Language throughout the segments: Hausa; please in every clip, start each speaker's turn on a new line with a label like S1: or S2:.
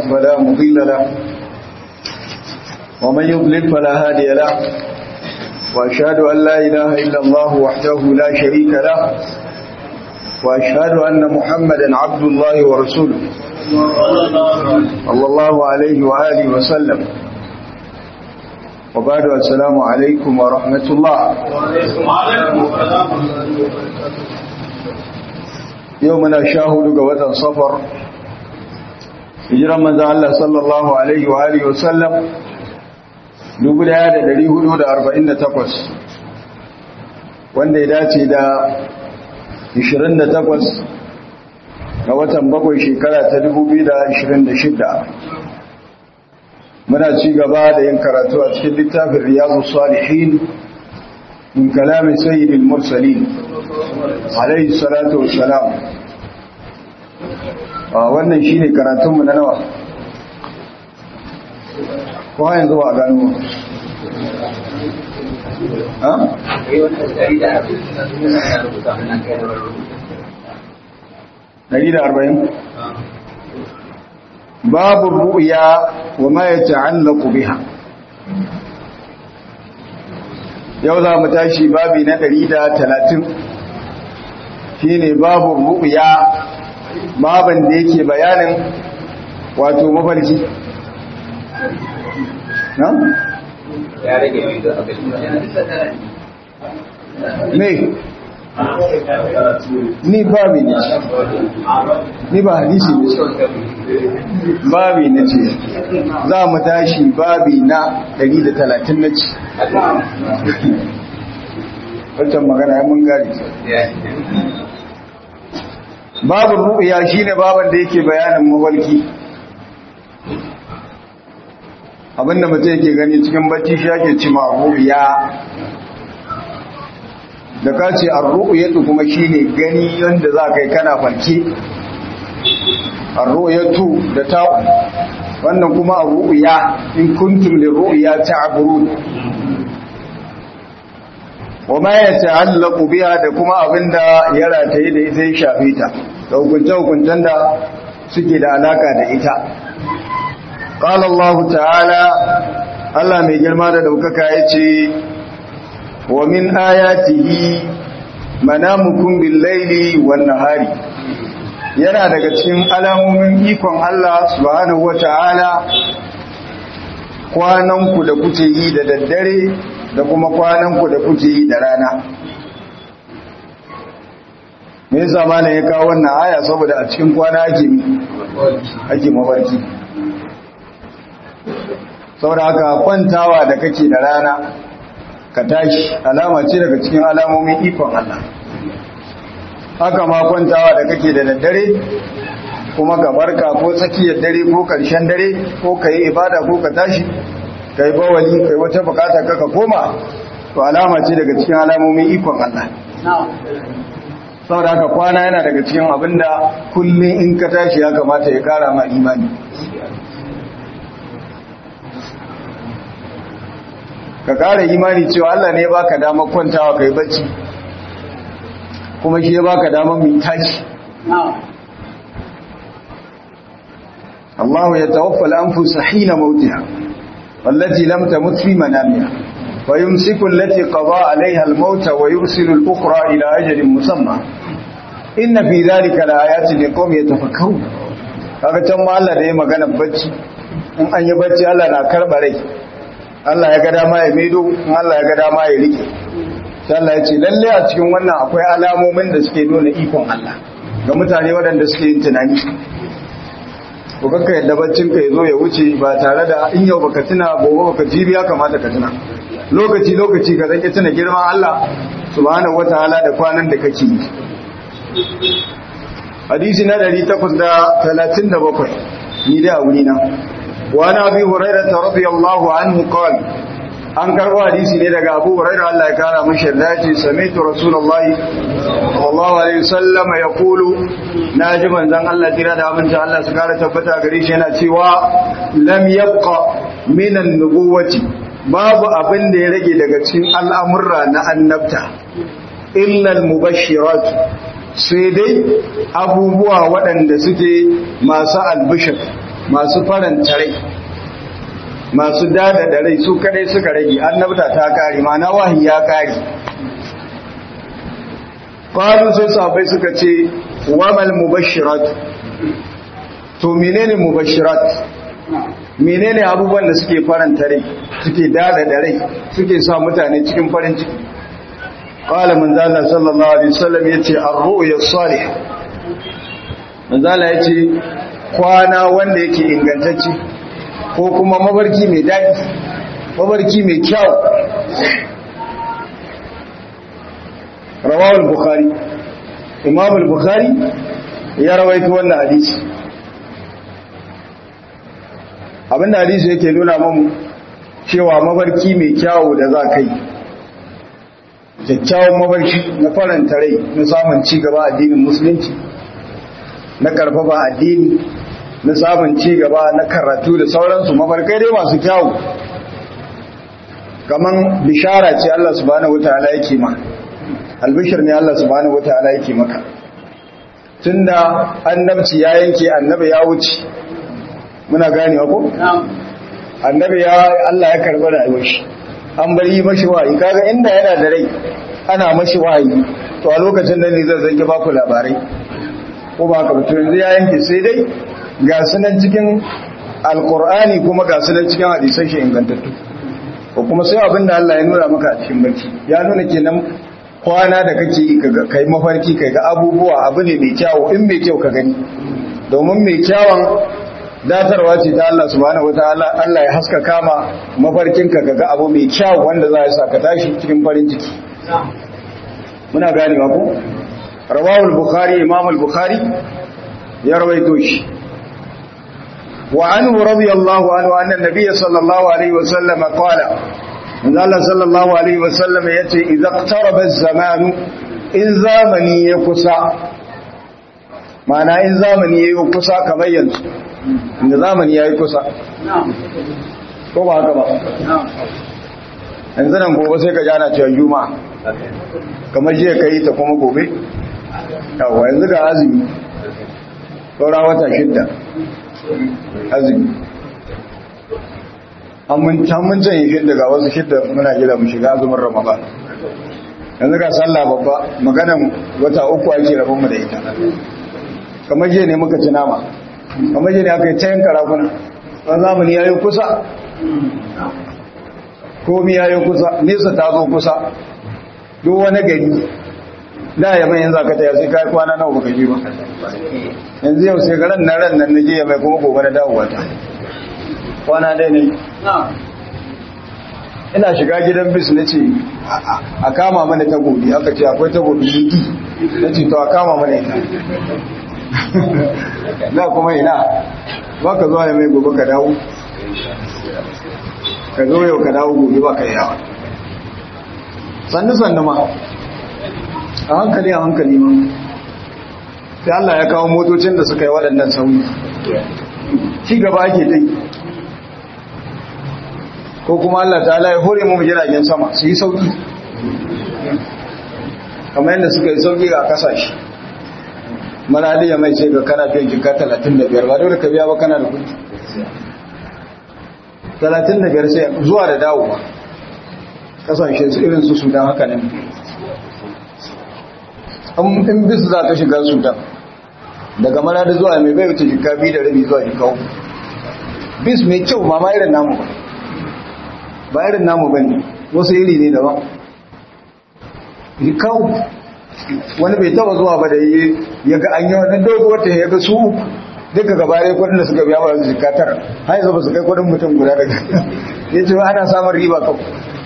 S1: فلا مضل له ومن يضلل فلا هادي له وأشهد أن لا إله إلا الله وحده لا شريك له وأشهد أن محمدا عبد الله ورسوله صلى الله عليه وآله وسلم وبعد السلام عليكم ورحمة الله يومنا شاهد قوة صفر hijiran manzo Allah sallallahu alaihi wa alihi wa sallam 1448 wanda ya dace da 28 ga watan bakwai shekara ta 2026 muna ci gaba da yin karatu a cikin littafin riyadu salihin min kalamin sayyidil mursalin alaihi salatu wassalam wannan shine karatunmu na nawa ko yanzu ba a gano ha? Dari da arba'in? babu ru'ya wa ma ya ta'allaku biha yau za mu tashi babi na ɗari da talatin shine babu ru'ya baban da yake bayanin wato mafarki na?
S2: ya rage mai da abin
S1: ne ni babi ne ni ba hadisi ne babi na ce za mu tashi babi na 130 na ci wancan magana ya mun gari babu ru'ya shine baban da yake bayanin mawalki abinda mutum yake gani cikin bacci shi ake cima ru'ya da ka ce ar-ru'yatu kuma shine gani yanda za kai kana farke ar-ru'yatu da ta'u wannan kuma ar-ru'ya in kuntum lir-ru'ya ta'burun wa ma yata'allaqu biha da kuma abinda ya rataye da ita ya shafe ta da hukunce-hukuncen da suke da alaka da ita qala Allah ta'ala Allah mai girma da daukaka yace wa min ayatihi manamukum bil-laili wan-nahari yana daga cikin alamomin ikon Allah subhanahu wata'ala kwananku da kuke yi da daddare da kuma kwananku da kuke yi da rana me yasa malam ya kawo wannan aya saboda a cikin kwana ake ake mafarki saboda haka kwantawa da kake da rana ka tashi alama ce daga cikin alamomin ikon Allah haka ma kwantawa da kake da daddare kuma ka barka ko tsakiyar dare ko karshen dare ko ka yi ibada ko ka tashi ka yi bawali ka yi wata bukata ka koma to alama ce daga cikin alamomin ikon Allah saboda haka kwana yana daga cikin abinda kullum in ka tashi ya kamata ya kara ma imani ka kara imani cewa Allah ne ya baka damar kwantawa kai bacci kuma shi ya baka damar mai tashi Allah ya tawaffa al-anfusa hina mautiha wallati lam tamut fi manamiha wa yumsiku allati qada 'alayha al-maut wa yursilu al-ukhra ila ajalin musamma inna fi dhalika la-ayatin liqawmin yatafakkarun kaga can ma Allah da ya magana bacci in an yi bacci Allah na karba rai Allah ya ga dama ya maido in Allah ya ga dama ya rike sai Allah ya ce lalle a cikin wannan akwai alamomin da suke nuna ikon Allah ga mutane waɗanda suke yin tunani ko kanka yadda baccin ka yazo ya wuce ba tare da in yau baka tuna gobe baka jibi ya kamata ka tuna lokaci lokaci ka zake tuna girman Allah subhanahu wataala da kwanan da kake yi hadisi na 837 ni da wuri na وعن أبي هريرة رضي الله عنه قال an karbo hadisi ne daga Abu Hurairah Allah ya kara mashi dace sami'tu Rasulullahi sallallahu alaihi wasallam yaqulu naji manzon Allah tira da abinci Allah su kara tabbata gare shi yana cewa lam yabqa min an-nubuwati babu abin da ya rage daga cikin al'amurra na annabta illa al-mubashirat sai dai abubuwa waɗanda suke masu albishir masu faranta rai masu dada da rai su kadai suka rage annabta ta kare ma na wahi ya kare qalu sai sahabbai suka ce wamal mubashirat to menene mubashirat menene abubuwan da suke faranta rai suke dada da rai suke sa mutane cikin farin ciki qala manzala sallallahu alaihi wasallam yace ar-ru'ya salih manzala yace kwana wanda yake ingantacce ko kuma mabarki mai daɗi mabarki mai kyau rawawul bukhari imam al-bukhari ya rawaito wannan hadisi abinda hadisi yake nuna mamu cewa mabarki mai kyawu da za ka yi kyakkyawan mabarki na faranta rai na samun ci gaba addinin musulunci na karfafa addini na samun ci gaba na karatu da sauransu mafarkai dai masu kyawu kaman bishara ce Allah subhanahu wataala yake ma albishir ne Allah subhanahu wataala yake maka tunda annabci ya yanke annabi ya wuce muna ganewa ko annabi ya Allah ya karɓi rayuwar shi an bari mashi wahayi kaga inda yana da rai ana mashi wahayi to a lokacin da ne zai zange baku labarai ko ba ka mutum yanzu ya yanke sai dai ga sunan cikin alkur'ani kuma ga sunan cikin hadisan shi ingantattu ko kuma sai abin da Allah ya nuna maka a cikin barci ya nuna kenan kwana da kake yi kai mafarki kai ga abubuwa abu ne mai kyawu in mai kyau ka gani domin mai kyawun datarwa ce ta Allah subhanahu wataala Allah ya haska kama mafarkinka ga abu mai kyau wanda za ya saka tashi cikin farin ciki muna ganewa ko rawahul bukhari imam al-bukhari ya rawaito shi wa anhu radiyallahu anhu anna an-nabiy sallallahu alaihi wa sallam qala Allah sallallahu alaihi wa sallam yace idza iqtaraba az-zamanu in zamani ya kusa mana in zamani ya yi kusa kamar yanzu inda zamani ya yi kusa ko ba haka ba yanzu nan gobe sai ka jana cewa juma kamar jiya ka yi ta kuma gobe yawa yanzu ga azumi saura wata shidda azumi an mun canye shidda ga wasu shidda muna gida mu shiga azumin ramadan yanzu ga sallah babba maganan wata uku ake rabonmu da ita kamar jiya ne muka ci nama kamar jiya ne aka yi cayin karafuna ɗan zamani ya yi kusa komi ya yi kusa nesa ta zo kusa duk wani gari da ya mai yanzu aka taya sai kayi kwana nawa baka ji ba yanzu yau sai garan na ran nan na je ya mai kuma gobe na dawowa ta kwana dai ne ina shiga gidan bis na ce a kama mana tagobi aka ce akwai tagobi lidi na ce to a kama mana ita na kuma ina ba ka zuwa ya mai gobe ka dawo ka zo yau ka dawo gobe ba ka yi yawa sannu sannu ma a hankali a hankali ma sai Allah ya kawo motocin da suka yi waɗannan sauyi ci gaba ake dai ko kuma Allah ta ya hore mu jiragen sama su yi sauki kamar yadda suka yi sauki a kasashe maradiya mai sai ga kana fiye jika 35 ba dole ka biya ba kana da kudi 35 sai zuwa da dawowa kasashe su irin su sudan haka ne in bisu za ka shiga sudan daga maradi zuwa mai bai wuce jika biyu da rabi zuwa jika uku bis mai kyau ma ma irin namu ba ba irin namu ba ne wasu iri ne daban jika uku wani bai taba zuwa ba da yi ya ga an yi wani doguwar ta ya ga su duka gabarai kudin da suka biya ba su jika tara har yanzu ba su kai kudin mutum guda daga ya ce ana samun riba kawai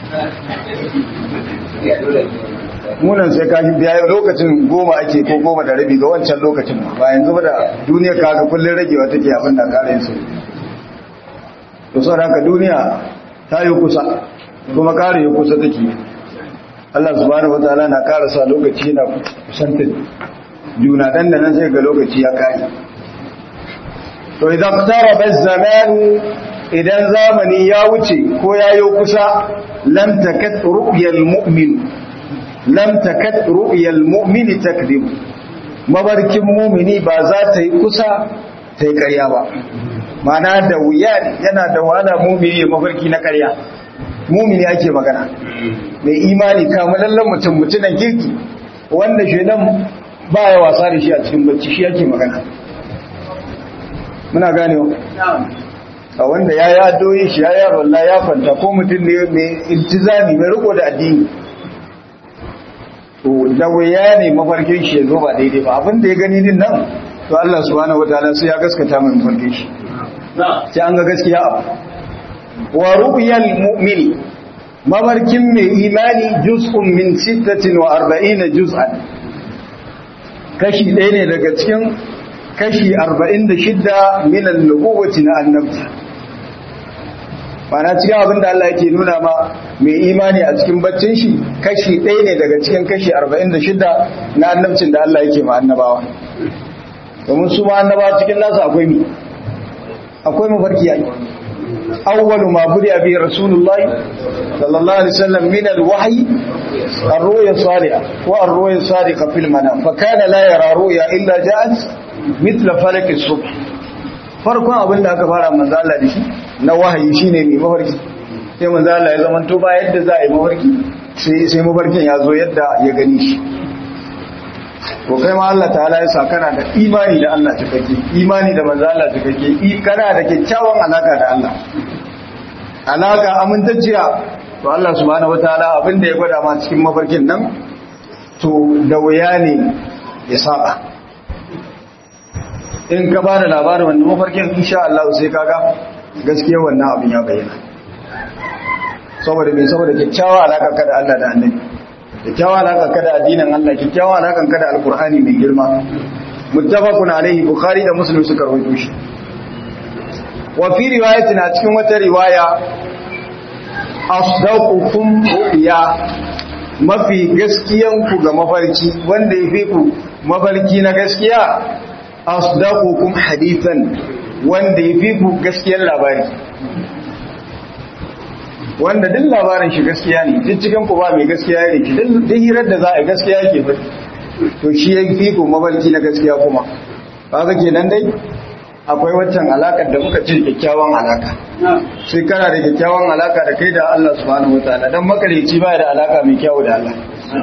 S1: munan sai ka biya lokacin goma ake ko goma da rabi ga wancan lokacin ba yanzu ba da duniya ka ga kullun ragewa take abin da kare su to saboda haka duniya ta yi kusa kuma kare yi kusa take Allah subhanahu wataala na kara sa lokaci na kusantar juna dan da nan sai ga lokaci ya kare to idan qtaraba az-zaman idan zamani ya wuce ko yayo kusa lam takat ru'yal mu'min lam takat ru'yal mu'min takdhib mabarkin mu'mini ba za ta yi kusa ta yi ƙarya ba mana da wuya yana da wahala mumini ya mafarki na ƙarya mumini ake magana mai imani kamalallen mutum mutunan kirki wanda shaidan baya wasa da shi a cikin bacci shi ake magana muna gane a wanda ya ya doyi shi ya yi rolla ya fanta ko mutum ne mai iltizami mai riko da addini to da wuya ne mafarkin shi ya zo ba daidai ba abin da ya gani din nan to Allah subhanahu wataala sai ya gaskata mai mafarkin shi sai an ga gaskiya abu wa ru'yal mu'mini mafarkin mai imani juz'un min 46 juz'an kashi ɗaya ne daga cikin kashi 46 min an-nubuwwati na annabta Bana cikin abin da Allah yake nuna ma mai imani a cikin baccin shi kashi ɗaya ne daga cikin kashi 46 na annabcin da Allah yake ma annabawa domin su ma annabawa cikin nasu akwai mi akwai mafarki yayi awwalu ma buriya bi rasulullah sallallahu alaihi wasallam min alwahyi ar-ru'ya salihah wa ar-ru'ya sadiqa fil manam fa kana la yara ru'ya illa ja'at mithla falak as-subh farkon abin da aka fara manzo Allah da shi na wahayi shine mai mafarki sai manzo Allah ya zama to ba yadda za a yi mafarki sai sai mafarkin ya zo yadda ya gani shi to kai ma Allah ta'ala ya sa kana da imani da Allah cikakke imani da manzo Allah cikakke kana da kyakkyawan alaka da Allah alaka amintacciya to Allah subhanahu wataala abin da ya gwada ma cikin mafarkin nan to da wuya ne ya saba in ka ba da labarin wannan mafarkin insha Allah sai kaga gaskiya wannan abin ya bayyana saboda me saboda kyakkyawa alaka ka da Allah da Annabi kyakkyawa alaka ka da addinin Allah kyakkyawa alaka ka da Alkur'ani mai girma muttafaqun alaihi bukhari da muslim suka rawaito shi wa fi riwayatin a cikin wata riwaya asdaqukum ru'ya mafi gaskiyan ku ga mafarki wanda yafi ku mafarki na gaskiya asdaqukum hadithan wanda yafi ku gaskiyar labari wanda duk labarin shi gaskiya ne duk cikin ku ba mai gaskiya ne ki duk hirar da za a gaskiya yake fa to shi yafi ku mafarki na gaskiya kuma kaga kenan dai akwai waccan alakar da muka ce kyakkyawan alaka sai kana da kyakkyawan alaka da kai da Allah subhanahu wataala dan makareci ba da alaka mai kyau da Allah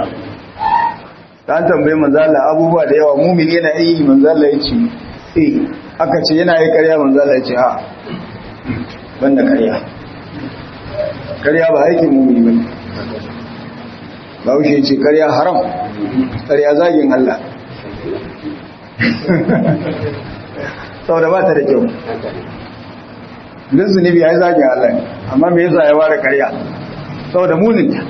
S1: ta tambaye manzala abubuwa da yawa mumini yana yi manzala ya ce eh aka ce yana yi karya manzala ya ce a banda karya karya ba aikin mumini ba ba wuce ce karya haram karya zagin Allah saboda ba ta da kyau duk zunubi ya yi zagin Allah ne amma me yasa ya ware karya saboda muninta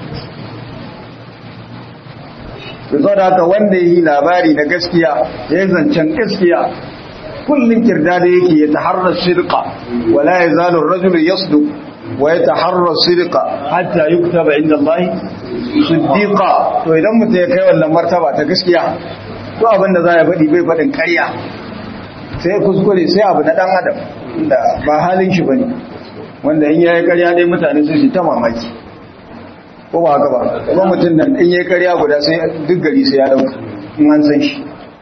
S1: da da haka wanda yi labari na gaskiya ya yi zancen gaskiya kullum kirda da yake ya taharrar shirka wala ya zalun rajul yasdu wa ya taharrar shirka hatta yi kuta ba inda Allah siddiqa to idan mutum ya kai wannan martaba ta gaskiya to abinda za ya faɗi bai faɗin ƙarya sai kuskure sai abu na ɗan adam da ba halin shi bane wanda in yayi ƙarya dai mutane sun shi ta mamaki ko ba haka ba kuma mutum nan in yayi karya guda sai duk gari sai ya dauka in an san shi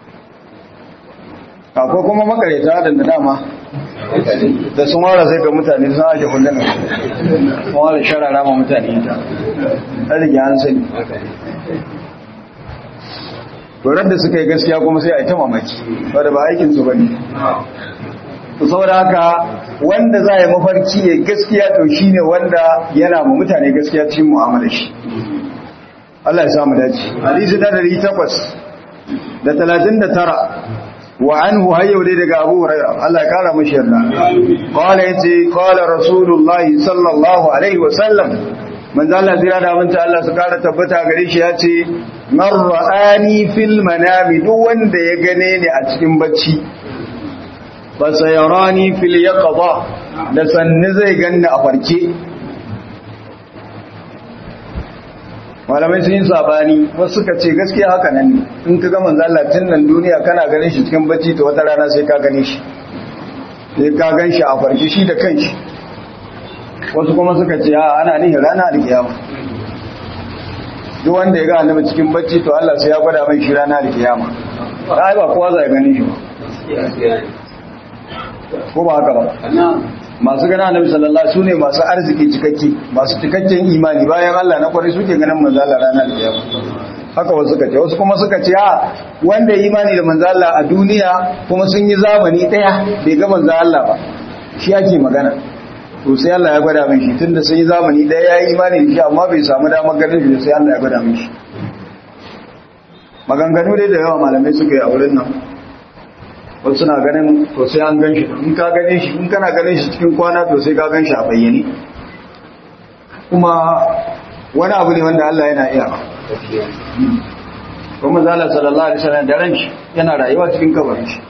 S1: akwai kuma makareta da da dama da sun wara sai ga mutane sun ake kullum sun wara sharara ma mutane ita ta rige an sani turar da suka yi gaskiya kuma sai a yi ta mamaki wadda ba aikinsu ba ne saboda haka wanda za a yi mafarki ya gaskiya to shi ne wanda yana ma mutane gaskiya cikin mu'amalar shi Allah ya samu dace hadisi da dari takwas da talatin da tara wa anhu hayyau dai daga abu hurairah Allah ya kara mashi yarda qala yace qala rasulullah sallallahu alaihi wa sallam manzo Allah zira da manta Allah su kara tabbata gare shi yace man ra'ani fil manami duk wanda ya gane ni a cikin bacci fasayarani fil yaqza da sanni zai ganni a farke malamai sun yi sabani wasu suka ce gaskiya haka nan ne in ka ga manzo Allah tun nan duniya kana ganin shi cikin bacci to wata rana sai ka gane shi sai ka gan shi a farke shi da kanshi wasu kuma suka ce a ana nihin rana da kiyama duk wanda ya ga annabi cikin bacci to Allah sai ya gwada mai shi rana da kiyama ai ba kowa zai gani shi ba ko ba haka ba masu gana annabi sallallahu alaihi sune masu arziki cikakke masu cikakken imani bayan Allah na kwarai suke ganin manzo Allah ranar kiyama haka wasu suka ce wasu kuma suka ce a wanda ya imani da manzo Allah a duniya kuma sun yi zamani daya bai ga manzo Allah ba shi ake magana to sai Allah ya gwada mishi tunda sun yi zamani daya ya yi imani da shi amma bai samu damar ganin shi sai Allah ya gwada mishi maganganu dai da yawa malamai suka yi a wurin nan wasu suna ganin to sai an gan shi in ka gane shi in kana ganin shi cikin kwana to sai ka gan shi a bayyane kuma wani abu ne wanda Allah yana iya kuma zala sallallahu alaihi wasallam da ran shi yana rayuwa cikin kabarin shi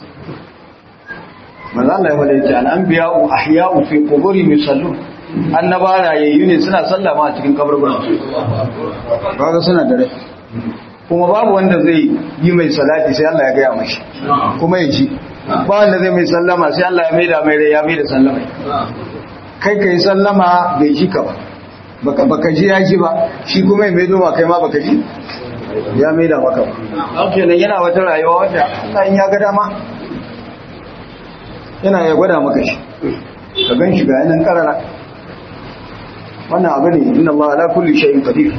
S1: manzo Allah ya faɗa cewa al-anbiya'u ahya'u fi quburi yusallun annaba rayayyu ne suna sallama a cikin kaburburan su kaga suna da rai kuma babu wanda zai yi mai salati sai Allah ya gaya mashi kuma ya ji ba wanda zai mai sallama sai Allah ya maida mai rai ya maida sallama kai kai sallama bai ji ka ba baka baka ji ya ji ba shi kuma ya maido ma kai ma baka ji ya maida maka ba kenan yana wata rayuwa wanda Allah in ya ga dama yana ya gwada maka shi ka gan shi ga yanan karara wannan abu ne inna Allah ala kulli shay'in qadir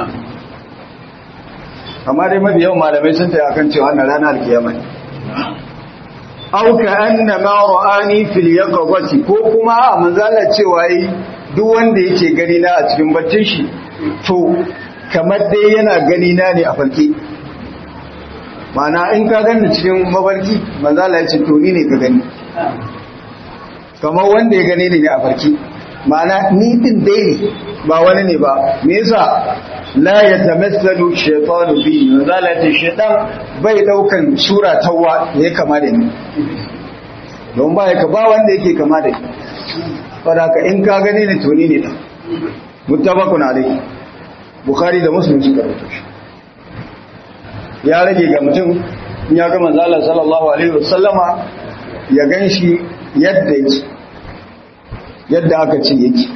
S1: amma dai mafi yawan malamai sun taya akan cewa wannan rana alkiyama ne aw ka anna ma ra'ani fil yaqwati ko kuma a manzala cewa yi duk wanda yake gani na a cikin baccin shi to kamar dai yana gani na ne a farki Ma'ana in ka gani cikin mafarki manzala ya ce to ni ne ka gani kamar wanda ya gani ne a farki ma'ana ni din dai ne ba wani ne ba me yasa la yatamassalu shaytanu bi zalati shaytan bai daukan sura tawwa ya kama da ni don ba ya ba wanda yake kama da ni saboda in ka gani ne to ni ne da muttafaqun alayhi bukhari da muslim suka rawaito shi ya rage ga mutum in ya ga manzo Allah sallallahu alaihi wasallama ya ganshi yadda yake yadda aka ce yake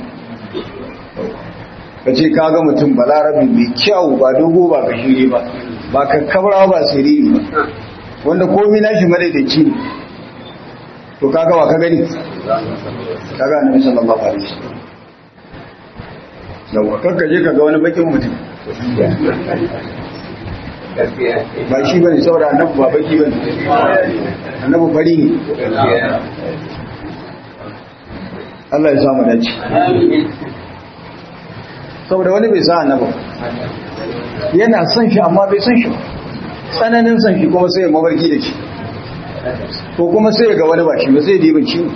S1: ka ce ka ga mutum balarabi mai kyau ba dogo ba gashiri ba ba kakkabra ba siriri ba wanda komi na shi madaidaici ne to kaga wa ka gani kaga annabi sallallahu alaihi wasallam yawa kakka je ka ga wani bakin mutum ba shi bane saboda annabi ba baki bane annabi fari ne Allah ya samu dace saboda wani bai sa annaba yana son shi amma bai son shi tsananin son shi kuma sai ya mabarki da shi ko kuma sai ya ga wani ba shi ba sai ya dibin shi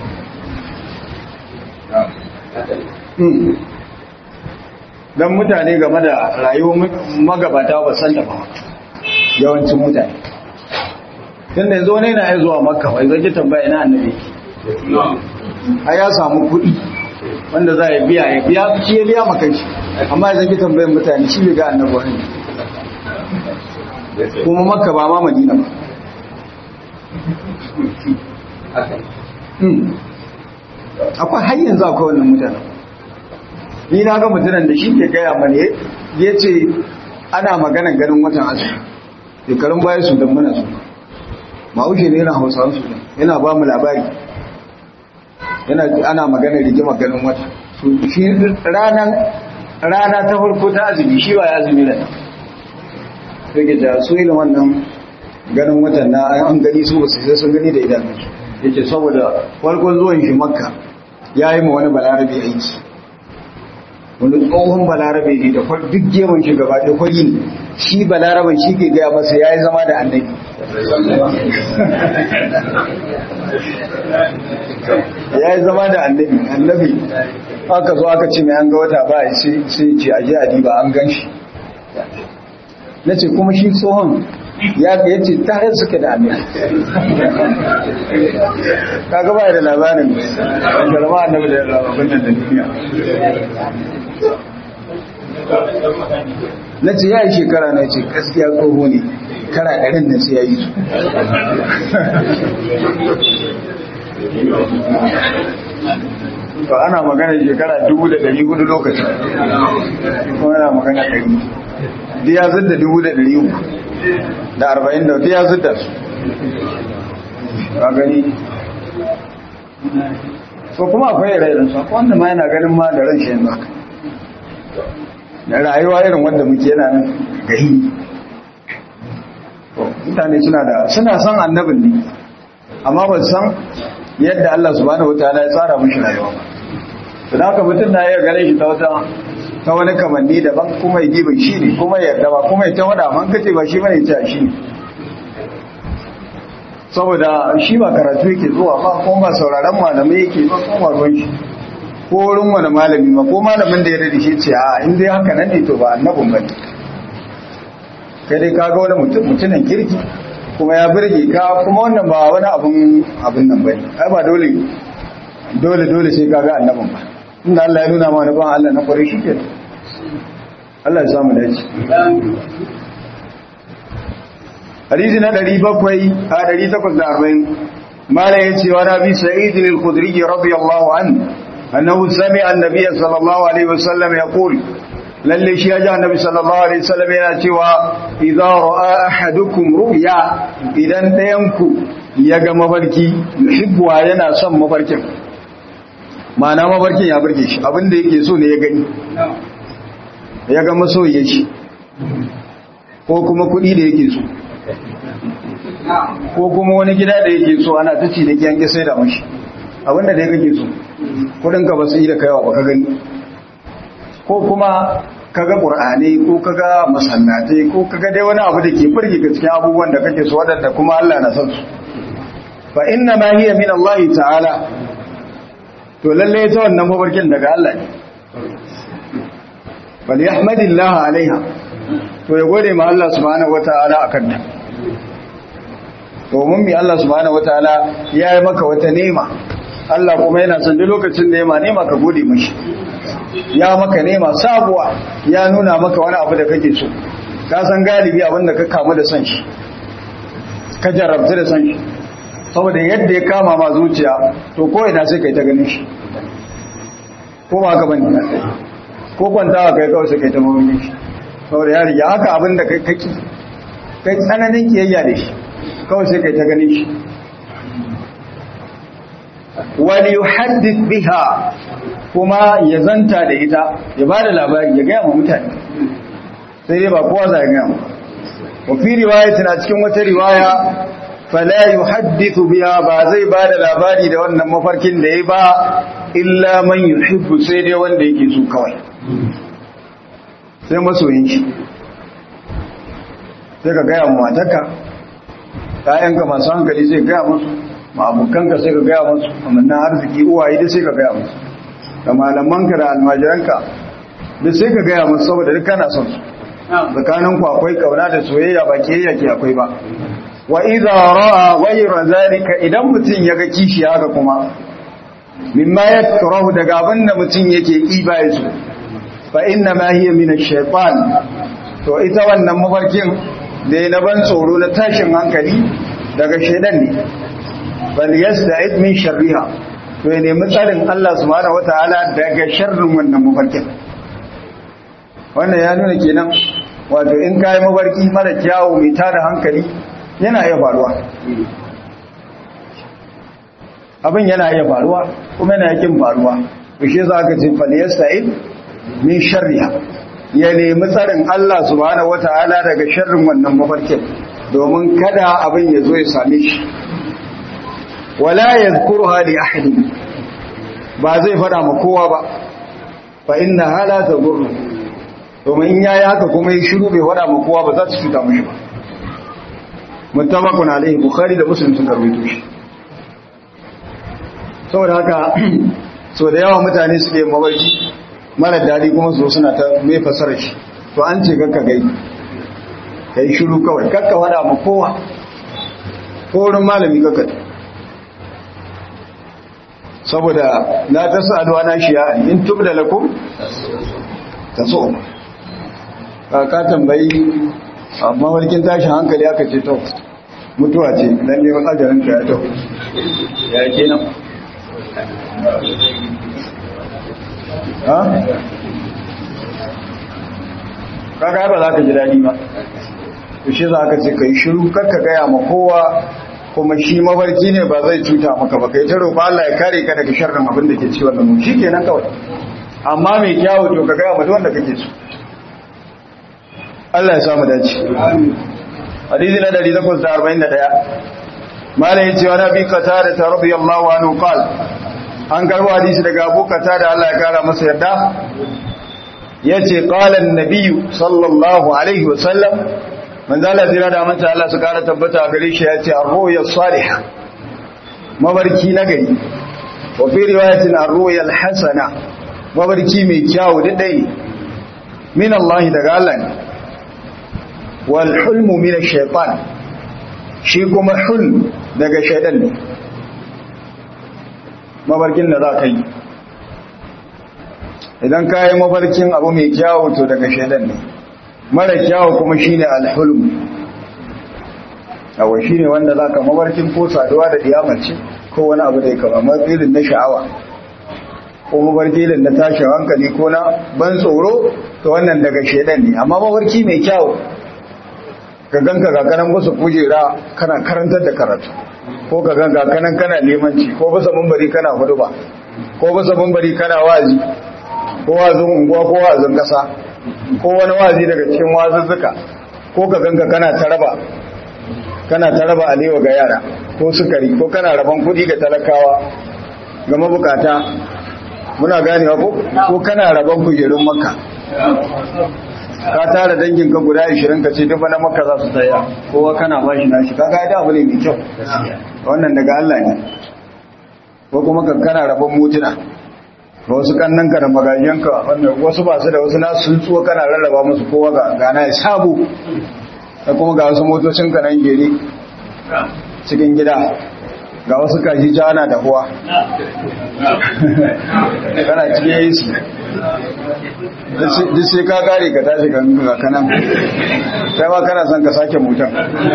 S1: don mutane game da rayuwar magabata ba san da ba yawancin mutane tun da yanzu wani yana ya zuwa makka wai zai tambaya na annabi a ya samu kuɗi wanda za a biya ya biya shi ya biya maka shi amma ya zaki tambayin mutane shi bai ga annabi wani kuma makka ba ma madina ba akwai har yanzu akwai wannan mutane ni na ga mutanen da shi ke gaya mani ya ce ana maganan ganin watan asiri shekarun baya su don muna su ma'ushe ne yana hausawa su yana ba mu labari yana ana magana rigima ganin wata shi ranan rana ta farko ta azumi shi ba ya azumi da rike da su irin wannan ganin watan na an gani su ba sai sun gani da idanun su yake saboda farkon zuwan shi makka ya yi ma wani balarabe aiki wani tsohon balarabe ne da duk gemun shi gaba da kwari ne shi balaraben shi ke gaya masa ya yi zama da annabi ya yi zama da annabi annabi aka zo aka ce mai an ga wata ba sai ce aje a diba an gan shi na ce kuma shi tsohon ya ya ce tare suke da annabi ka gaba da labarin wanda rama annabi da labarin nan da duniya na ce ya yi shekara na ce gaskiya tsoho ne kara ɗarin nan sai ya yi to ana magana shekara dubu da ɗari hudu lokacin kuma ana magana ɗari da ya zidda dubu da ɗari uku da arba'in da ya zidda su ka gani so kuma akwai ire-iren su akwai wanda ma yana ganin ma da ran shi yanzu haka da rayuwa irin wanda muke yana nan gahi mutane suna da suna san annabin ne amma ba san yadda Allah subhanahu wataala ya tsara mishi rayuwa ba to da haka mutum na iya gane shi ta wata ta wani kamanni daban kuma ya gibin shi ne kuma ya yarda ba kuma ya ta wada man kace ba shi bane ya shi ne saboda shi ba karatu yake zuwa ba kuma ba sauraron malamai yake ba kuma ruwan shi ko wurin wani malami ma ko malamin da ya rade shi ce a in dai haka nan ne to ba annabin ba kai dai kaga wani mutum mutumin kirki kuma ya birge ka kuma wannan ba wani abun abun nan bane ai ba dole dole dole sai kaga annabin ba inda Allah ya nuna ma wani ban Allah na kware shi ke Allah ya samu dace hadisi na 700 a 840 mala yace wa nabi sa'id al-khudri radiyallahu anhu annahu sami'a an-nabiy sallallahu alaihi wasallam yaqul lalle shi ya ji annabi sallallahu alaihi wasallam yana cewa idza ra'a ahadukum ru'ya idan dayanku ya ga mafarki yuhibbu yana son mafarkin ma'ana mafarkin ya burge shi abinda yake so ne ya gani ya ga masoyiye shi ko kuma kuɗi da yake so ko kuma wani gida da yake so ana ta ci da kiyan sai da mashi abinda da ya kake so kudinka ba su yi da kaiwa ba ka gani ko kuma kaga qur'ani ko kaga masallatai ko kaga dai wani abu da ke furgi ga cikin abubuwan da kake so wadanda kuma Allah na san su fa inna ma hiya min Allah ta'ala to lalle ta wannan mabarkin daga Allah ne bal yahmadillah alaiha to ya gode ma Allah subhanahu wataala akan ta domin mi Allah subhanahu wataala ya yi maka wata nema Allah kuma yana son duk lokacin da nema nema ka gode mashi ya maka nema sabuwa ya nuna maka wani abu da kake so ka san galibi abin da ka kamu da son shi ka jarabta da son shi saboda yadda ya kama ma zuciya to ko ina sai kai ta ganin shi ko ba ka bane ko kwantawa kai kawai sai kai ta mamakin shi saboda ya riga haka abin da kai kaki kai tsananin kiyayya da shi kawai sai kai ta ganin shi wani yuhaddith biha kuma ya zanta da ita ya ba da labari ya gaya ma mutane sai dai ba kowa za ya gaya ma wa fi riwayatin a cikin wata riwaya fala yuhaddithu biha ba zai ba da labari da wannan mafarkin da ya ba illa man yuhibbu sai dai wanda yake so kawai sai masoyin shi sai ka gaya ma matarka ƴaƴanka masu hankali sai gaya musu ma abokanka sai ka gaya musu amannan arziki uwaye da sai ka gaya musu da malamanka da almajiranka da sai ka gaya musu saboda duk kana son su tsakaninku akwai kauna da soyayya ba kiyayya ke akwai ba wa idza ra'a ghayra zalika idan mutun yaga kishi haka kuma mimma yakrahu daga abinda mutun yake kiba yaso fa inna ma hiya min ash-shaytan to ita wannan mafarkin da na ban tsoro na tashin hankali daga shaydan ne bal yasta'id min sharriha to ya nemi tsarin Allah subhanahu wataala daga sharrin wannan mafarkin wannan ya nuna kenan wato in kai mafarki mara kyawu mai tada hankali yana iya faruwa abin yana iya faruwa kuma yana yakin faruwa to shi za ka ce falyasta'id min sharriha ya nemi tsarin Allah subhanahu wataala daga sharrin wannan mafarkin domin kada abin ya zo ya same shi wala yadhkuruha li ahadin ba zai fada ma kowa ba fa inna hala tadurru domin in yayi haka kuma yi shiru bai fada ma kowa ba za ta cuta mishi ba muttafaqun alaihi bukhari da muslim sun karwaito shi saboda haka so da yawa mutane suke mabarki mara dadi kuma su suna ta mai fasara shi to an ce kakka gai kai shiru kawai kakka wada ma kowa ko wurin malami kakka saboda la tasalu ana shiya in tubda lakum taso ka tambayi amma warkin tashin hankali aka ce to mutuwa ce dan ne ajarin ka ya to ya ke nan ha kaga ba za ka ji daɗi ba to shi za ka ce ka yi shiru karka gaya ma kowa kuma shi mafarki ne ba zai cuta maka ba kai ta roƙa Allah ya kare ka daga sharrin abin da ke ci wannan mu shikenan kawai amma mai kyawu to ka ga mutum wanda kake so Allah ya samu dace hadisi na 841 malai yace wa nabi qatada ta radiyallahu anhu qal an garbo hadisi daga Abu Qatada Allah ya kara masa yarda yace qala an-nabiy sallallahu alaihi wa sallam manzo Allah zira da manta Allah su kara tabbata gare shi yace ar-ru'ya salihah mabarki na gari wa fi riwayatin ar-ru'ya al-hasana mabarki mai kyau da dai min Allah daga Allah ne wal hulmu min ash-shaytan shi kuma hulm daga shaytan ne mabarkin da za ka yi idan ka yi mafarkin abu mai kyawu to daga shaidan ne mara kyawu kuma shi ne alhulm awa shi ne wanda za ka mafarkin ko saduwa da diyamace ko wani abu da ya kama mafarkin na sha'awa ko mafarkin na tashin hankali ko na ban tsoro to wannan daga shaidan ne amma mafarki mai kyawu ka ganka kakanan wasu kujera kana karantar da karatu ko ka ganka kanan kana limanci ko bisa mumbari kana huduba ko bisa mumbari kana wazi ko wazin unguwa ko wazin kasa ko wani wazi daga cikin wazuzzuka ko ka ganka kana taraba kana taraba alewa ga yara ko sukari ko kana rabon kudi ga talakawa ga mabukata muna ganewa ko ko kana rabon kujerun makka ka tara dangin ka guda 20 ka ce duk na makka za su tsaya kowa kana ba shi nashi kaga da abu ne mai kyau wannan daga Allah ne ko kuma ka kana rabon mutuna ga wasu kannan ka da magajiyan ka wannan wasu ba su da wasu nasu sun tsuwa kana rarraba musu kowa ga gana ya sabu da kuma ga wasu motocin ka nan gere cikin gida ga wasu kaji jana da huwa kana cikin yesu duk sai ka kare ka tashi ga kanan kai ma kana son ka sake mutan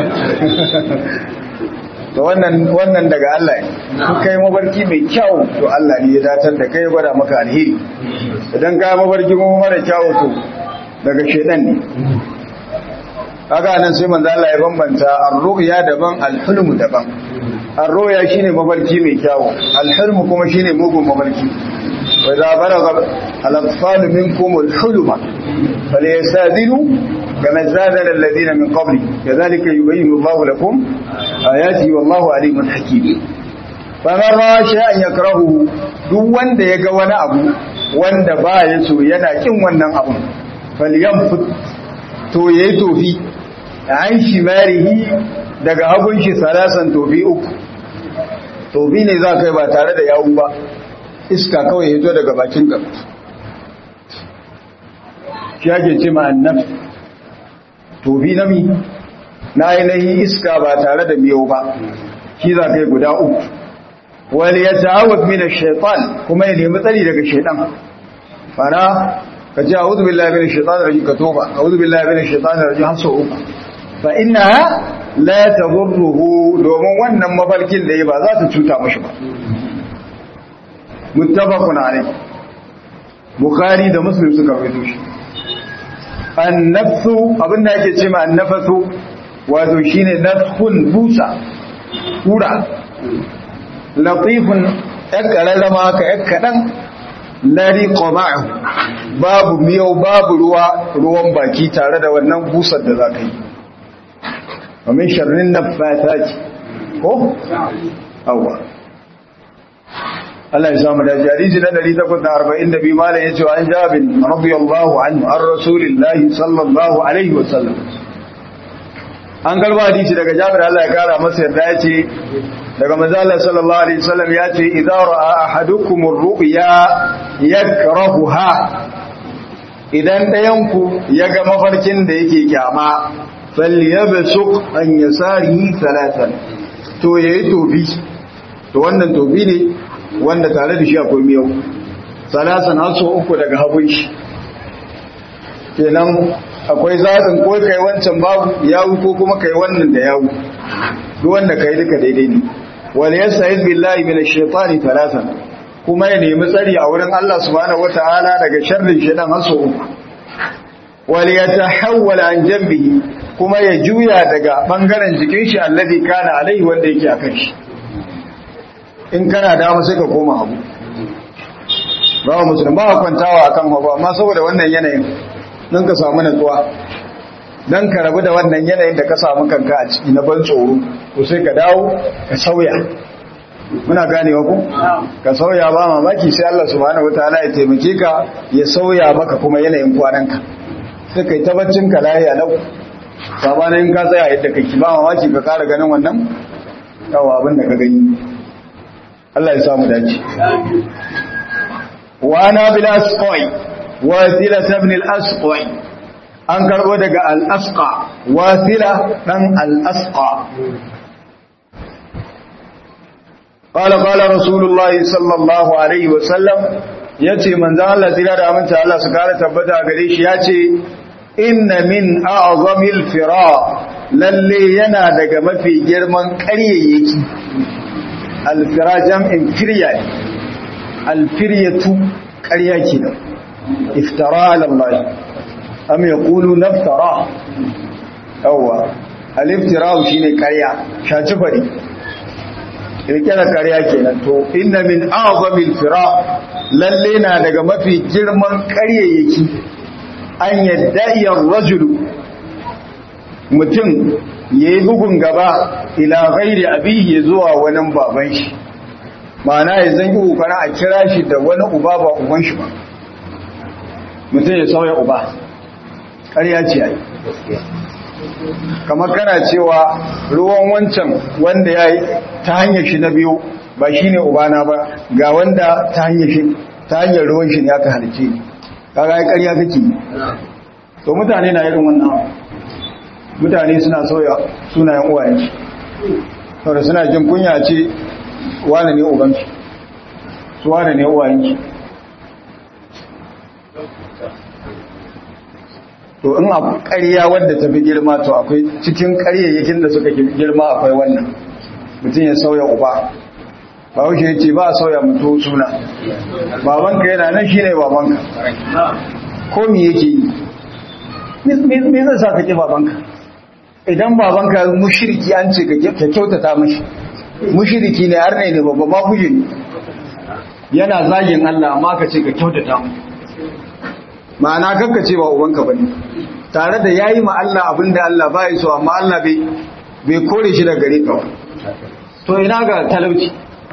S1: to wannan wannan daga Allah ne ku kai mabarki mai kyau to Allah ne ya datar da kai gwada maka alheri idan ka mabarki kuma mara kyau to daga shedan ne kaga nan sai manzo Allah ya bambanta ar-ru'ya daban al-hulm daban ar-ru'ya shine mabarki mai kyau al-hulm kuma shine mugun mabarki wa idza balagha al-atfal minkum al-hulma falyastadinu kama zadana alladhina min qabli kadhalika yubayyinu Allahu lakum ayati wallahu alimun hakim faman ra'a shay'an yakrahu duk wanda yaga wani abu wanda ba ya so yana kin wannan abun falyamfut to yayi tofi an shimarihi daga hagun shi salasan tofi uku tofi ne za kai ba tare da yawu ba iska kawai ya zo daga bakin ka shi ake ce ma'annaf tofi na mi na ainihin iska ba tare da miyau ba shi za kai guda uku wani ya ta'awar mina shaitan kuma ya nemi tsari daga shaitan fara ka ce a wuzu billahi mina shaitan rajin ka toba a wuzu billahi mina shaitan rajin har sau uku fa ina la tadurruhu domin wannan mafarkin da ya ba za ta cuta mashi ba muttafaqun alayh bukhari da muslim suka rawaito shi annafsu abinda yake ce ma annafasu wato shine nafkhun busa kura latifun yakararrama ka yakkadan lari qama'u babu miyau babu ruwa ruwan baki tare da wannan busar da za ka yi ومن شر النفاثات ko awwa Allah ya samu da jariji na 142 malam yace an Jabir radiyallahu anhu ar rasulillahi sallallahu alaihi wasallam an karba hadisi daga Jabir Allah ya kara masa yarda yace daga manzo Allah sallallahu alaihi wasallam yace idza ra'a ahadukum ar-ru'ya yakrahuha idan dayanku yaga mafarkin da yake kyama falyabsuq an yasarihi thalathan to yayi tobi to wannan tobi ne wanda tare da shi akwai miyau salasan har so uku daga hagun shi kenan akwai zaɓin ko kai wancan babu yawu ko kuma kai wannan da yawu duk wanda kai duka daidai ne wal yasta'id billahi minash shaitani thalathan kuma ya nemi tsari a wurin Allah subhanahu wataala daga sharrin shaitan har so uku wal yatahawwal an janbihi kuma ya juya daga bangaren jikin shi alladhi kana alaihi wanda yake akan shi in kana dama sai ka koma hagu bawa musulun ba kwantawa akan hagu amma saboda wannan yanayin don ka samu natsuwa don ka rabu da wannan yanayin da ka samu kanka a ciki na ban tsoro to sai ka dawo ka sauya muna ganewa ku ka sauya ba mamaki sai Allah subhanahu wataala ya taimake ka ya sauya maka kuma yanayin kwananka sai kai ta baccin ka lahiya lau sabanin ka tsaya yadda kake ba mamaki ka kara ganin wannan yawa abin da ka gani Allah ya samu dace wa ana bil asqai wasila ibn al asqai an karbo daga al asqa wasila dan al asqa قال قال رسول الله صلى الله عليه وسلم yace manzo Allah tira da aminta Allah su kare tabbata gare shi yace inna min a'zamil fira lalle yana daga mafi girman ƙaryayyaki alfira jam'in firya ne alfiryatu ƙarya kenan iftara ala Allah am yaqulu naftara yawa aliftira shine ƙarya shaci fari kirkira ƙarya kenan to inna min a'zamil fira lalle na daga mafi girman ƙaryayyaki an yadda rajulu mutum ya yi bugun gaba ila gairi abihi ya zuwa wani baban shi ma'ana ya zangi ukana a kira shi da wani uba ba uban shi ba mutum ya sauya uba ƙarya ce ai kamar kana cewa ruwan wancan wanda ya yi ta hanyar shi na biyu ba shi ne ubana ba ga wanda ta hanyar ruwan shi ne aka halice ni kaga ya ƙarya kake to mutane na irin wannan mutane suna sauya sunayen uwayensu saboda suna jin kunya ce wane ne ubansu su wane ne uwayensu to in a ƙarya wadda ta fi girma to akwai cikin ƙaryayyakin da suka girma akwai wannan mutum ya sauya uba ba wuce ya ce ba a sauya mutu suna babanka yana nan shi ne babanka ko mi yake yi me zai sa ka ƙi babanka idan babanka mushiriki an ce ka kyautata mashi mushiriki ne har ne babba ba kuje ne yana zagin Allah amma ka ce ka kyautata mu ma'ana kanka ce ba ubanka bane tare da yayi ma Allah abinda Allah bai so amma Allah bai bai kore shi daga gare ka to ina ga talauci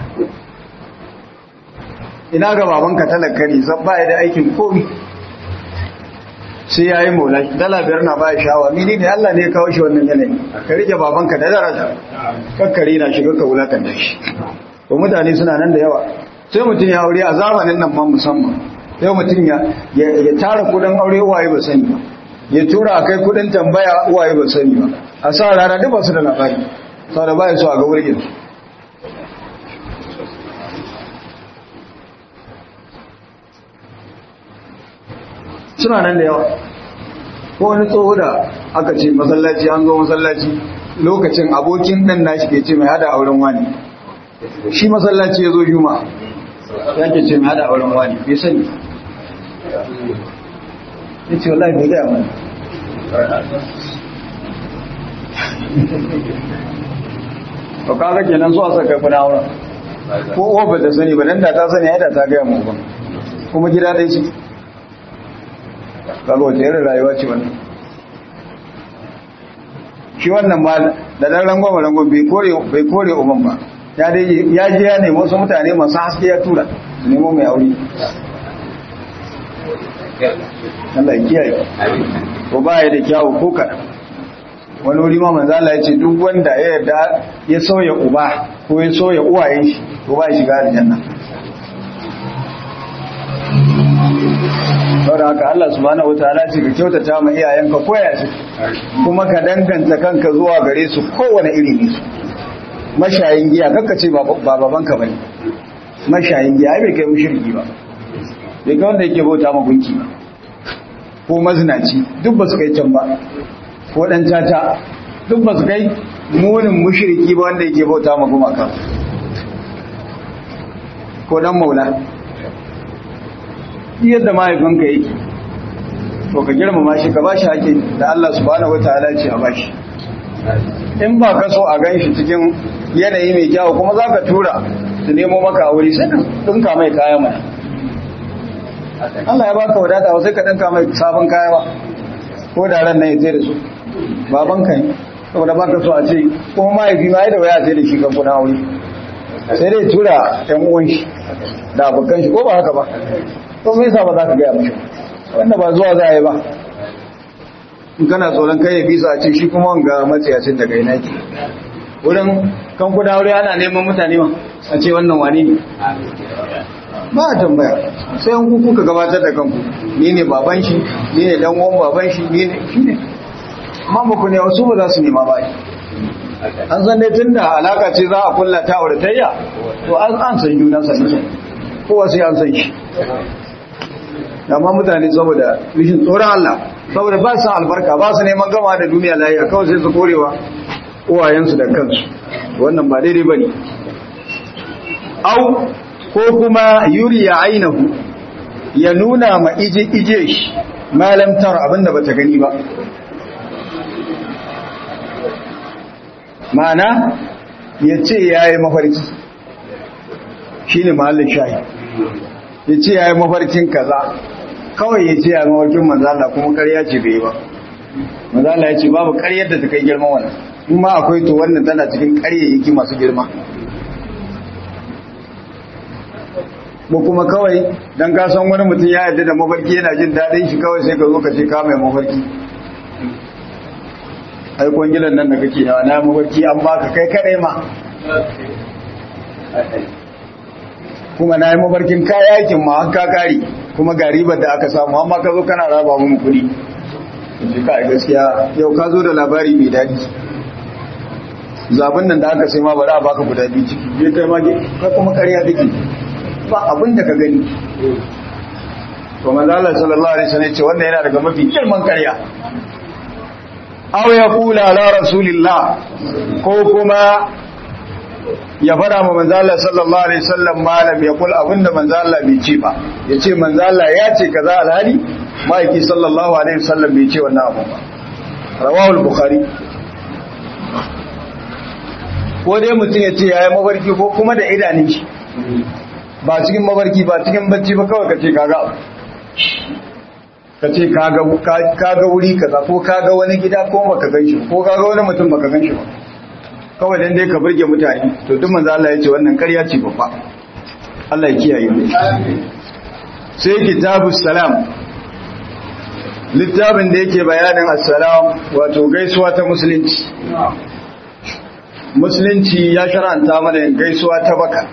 S1: ina ga babanka talaka ne zan baya da aikin komi sai yayi mola dala biyar na baya shawa mini ne Allah ne ya kawo shi wannan yanayi ka rike babanka da daraja kakkare na shiga ka wulakanta shi to mutane suna nan da yawa sai mutum ya aure a zamanin nan ma musamman sai mutum ya tara kudin aure uwaye ba sani ba ya tura a kai kudin tambaya uwaye ba sani ba a sa rana duk ba su da labari sau da baya so a ga wurgin su suna nan da yawa ko wani tsoho da aka ce masallaci an zo masallaci lokacin abokin ɗan nashi ke ce mai hada auren wani shi masallaci ya zo juma ya ke ce mai hada auren wani bai sani ya ce wallahi bai gaya mana ba kaga kenan zuwa saka kuna auren ko uwa ba ta sani ba dan da ta sani yadda ta gaya mu ba kuma gida dai shi kaga wata irin rayuwa ce wannan shi wannan ma da dan rangon rangon bai kore bai kore uban ba ya dai ya je ya nemi wasu mutane masu haske ya tura su nemo mai aure Allah ya kiyaye ko ba ya da kyawu ko kaɗan wani wuri ma manzo Allah ya ce duk wanda ya yarda ya sauya uba ko ya sauya uwayen shi ko ba ya shiga aljanna saboda haka Allah subhanahu wataala ce ka kyautata ma iyayenka koya su kuma ka danganta kanka zuwa gare su kowane iri ne su mashayin giya kakka ce ba babanka bane mashayin giya ai bai kai mushriki ba bai kai wanda yake bauta ma gunki ba ko mazinaci duk ba su kai can ba ko dan caca duk ba su kai munin mushriki ba wanda yake bauta ma gumaka ko dan maula yadda mahaifinka yake to ka girmama shi ka bashi haƙƙi da Allah subhanahu wataala ce a bashi in ba ka so a gan shi cikin yanayi mai kyau kuma za ka tura su nemo maka wuri sai ka ɗinka mai kaya mana Allah ya baka wadata sai ka ɗinka mai sabon kaya ba ko da ran nan ya da su baban ka ne saboda baka so a ce kuma mahaifi ma da waya sai da shi kan kuna wuri sai dai tura ɗan uwan shi da abokan shi ko ba haka ba to me yasa ba za ka gaya mashi wanda ba zuwa za a yi ba in kana tsoron kai ya bisa a ce shi kuma ga matsayacin daga ina ke wurin kan kuda wuri ana neman mutane ma a ce wannan wani ne ba a tambaya sai an kuku ka gabatar da kanku ni ne baban shi ni ne dan uwan baban shi ni ne shi ne amma ba ku ne wasu ba za su nema ba an san dai tun da alaka ce za a kulla ta auratayya to an an san juna sanin kowa sai an san shi amma mutane saboda rishin tsoron Allah saboda ba su albarka ba su neman gama da duniya lafiya kawai sai su korewa uwayensu da kansu wannan ba daidai bane au ko kuma yuri ya ainihu ya nuna ma ije ije shi malam tar abinda bata gani ba ma'ana ya ce ya yi mafarki shi ne mahallin shahi ya ce ya yi mafarkin kaza kawai ya ce ya yi mafarkin manzala kuma karya ce bai ba manzala ya ce babu karyar da ta kai girma wannan in ma akwai to wannan tana cikin karyayyaki masu girma ko kuma kawai don ka san wani mutum ya yarda da mafarki yana jin daɗin shi kawai sai ka zo ka ce ka mai mafarki ai kwangilan nan da kake yawa na mafarki an baka kai kadai ma kuma na yi mafarkin kayakin ma an kakari kuma ga ribar da aka samu amma ka zo kana raba mun kuɗi ji ka gaskiya yau ka zo da labari mai daɗi zabin nan da aka sai ma bari a baka guda biyu ciki je kai ma kai kuma ƙarya take ba abin da ka gani to manzo Allah sallallahu alaihi wasallam ce wannan yana daga mafi girman ƙarya aw ya kula la rasulillah ko kuma ya fara ma manzo Allah sallallahu alaihi wasallam malam ya kula abinda manzo Allah bai ce ba yace manzo Allah ya ce kaza alhali maiki sallallahu alaihi wasallam bai ce wannan abu ba rawahu al-bukhari ko dai mutum ya ce yayi mafarki ko kuma da idanun shi ba cikin mafarki ba cikin bacci ba kawai ka ce kaga ka ce kaga wuri kaza ko kaga wani gida ko baka gan shi ko kaga wani mutum baka gan shi ba kawai dan dai ka burge mutane to duk manzo Allah ya ce wannan ƙarya ce babba Allah ya kiyaye mu sai kitabus salam littafin da yake bayanin assalam wato gaisuwa ta musulunci musulunci ya shar'anta mana gaisuwa ta baka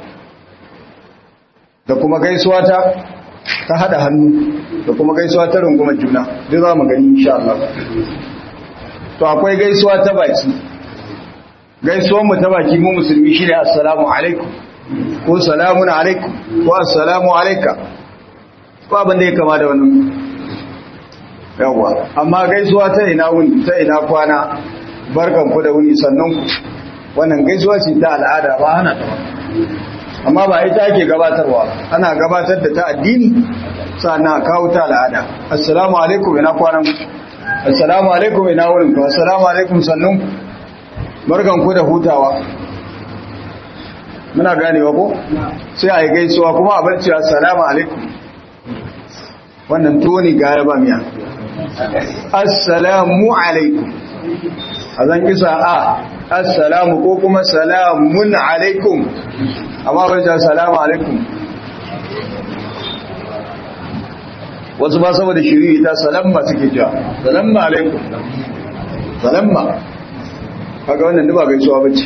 S1: da kuma gaisuwa ta ta hada hannu da kuma gaisuwa ta rungumar juna duk za mu gani insha Allah to akwai gaisuwa ta baki gaisuwar mu ta baki mu musulmi shine assalamu alaikum ko salamun alaikum ko assalamu alayka ko abin da ya kama da wannan yawa amma gaisuwa ta ina wuni ta ina kwana barkan ku da wuni sannan ku wannan gaisuwa ce ta al'ada ba hana ta amma ba ita ake gabatarwa ana gabatar da ta addini sannan kawo ta al'ada assalamu alaikum ina kwanan assalamu alaikum ina wurin ku assalamu alaikum sannun barkan ku da hutawa muna ganewa ko sai a yi gaisuwa kuma a barci assalamu alaikum wannan toni gara ba miya assalamu alaikum a zan kisa a assalamu ko kuma salamun alaikum amma bai ta salamu alaikum wasu ba saboda shiri ta salamma suke cewa salamma alaikum salamma kaga wannan duba gaisuwa bace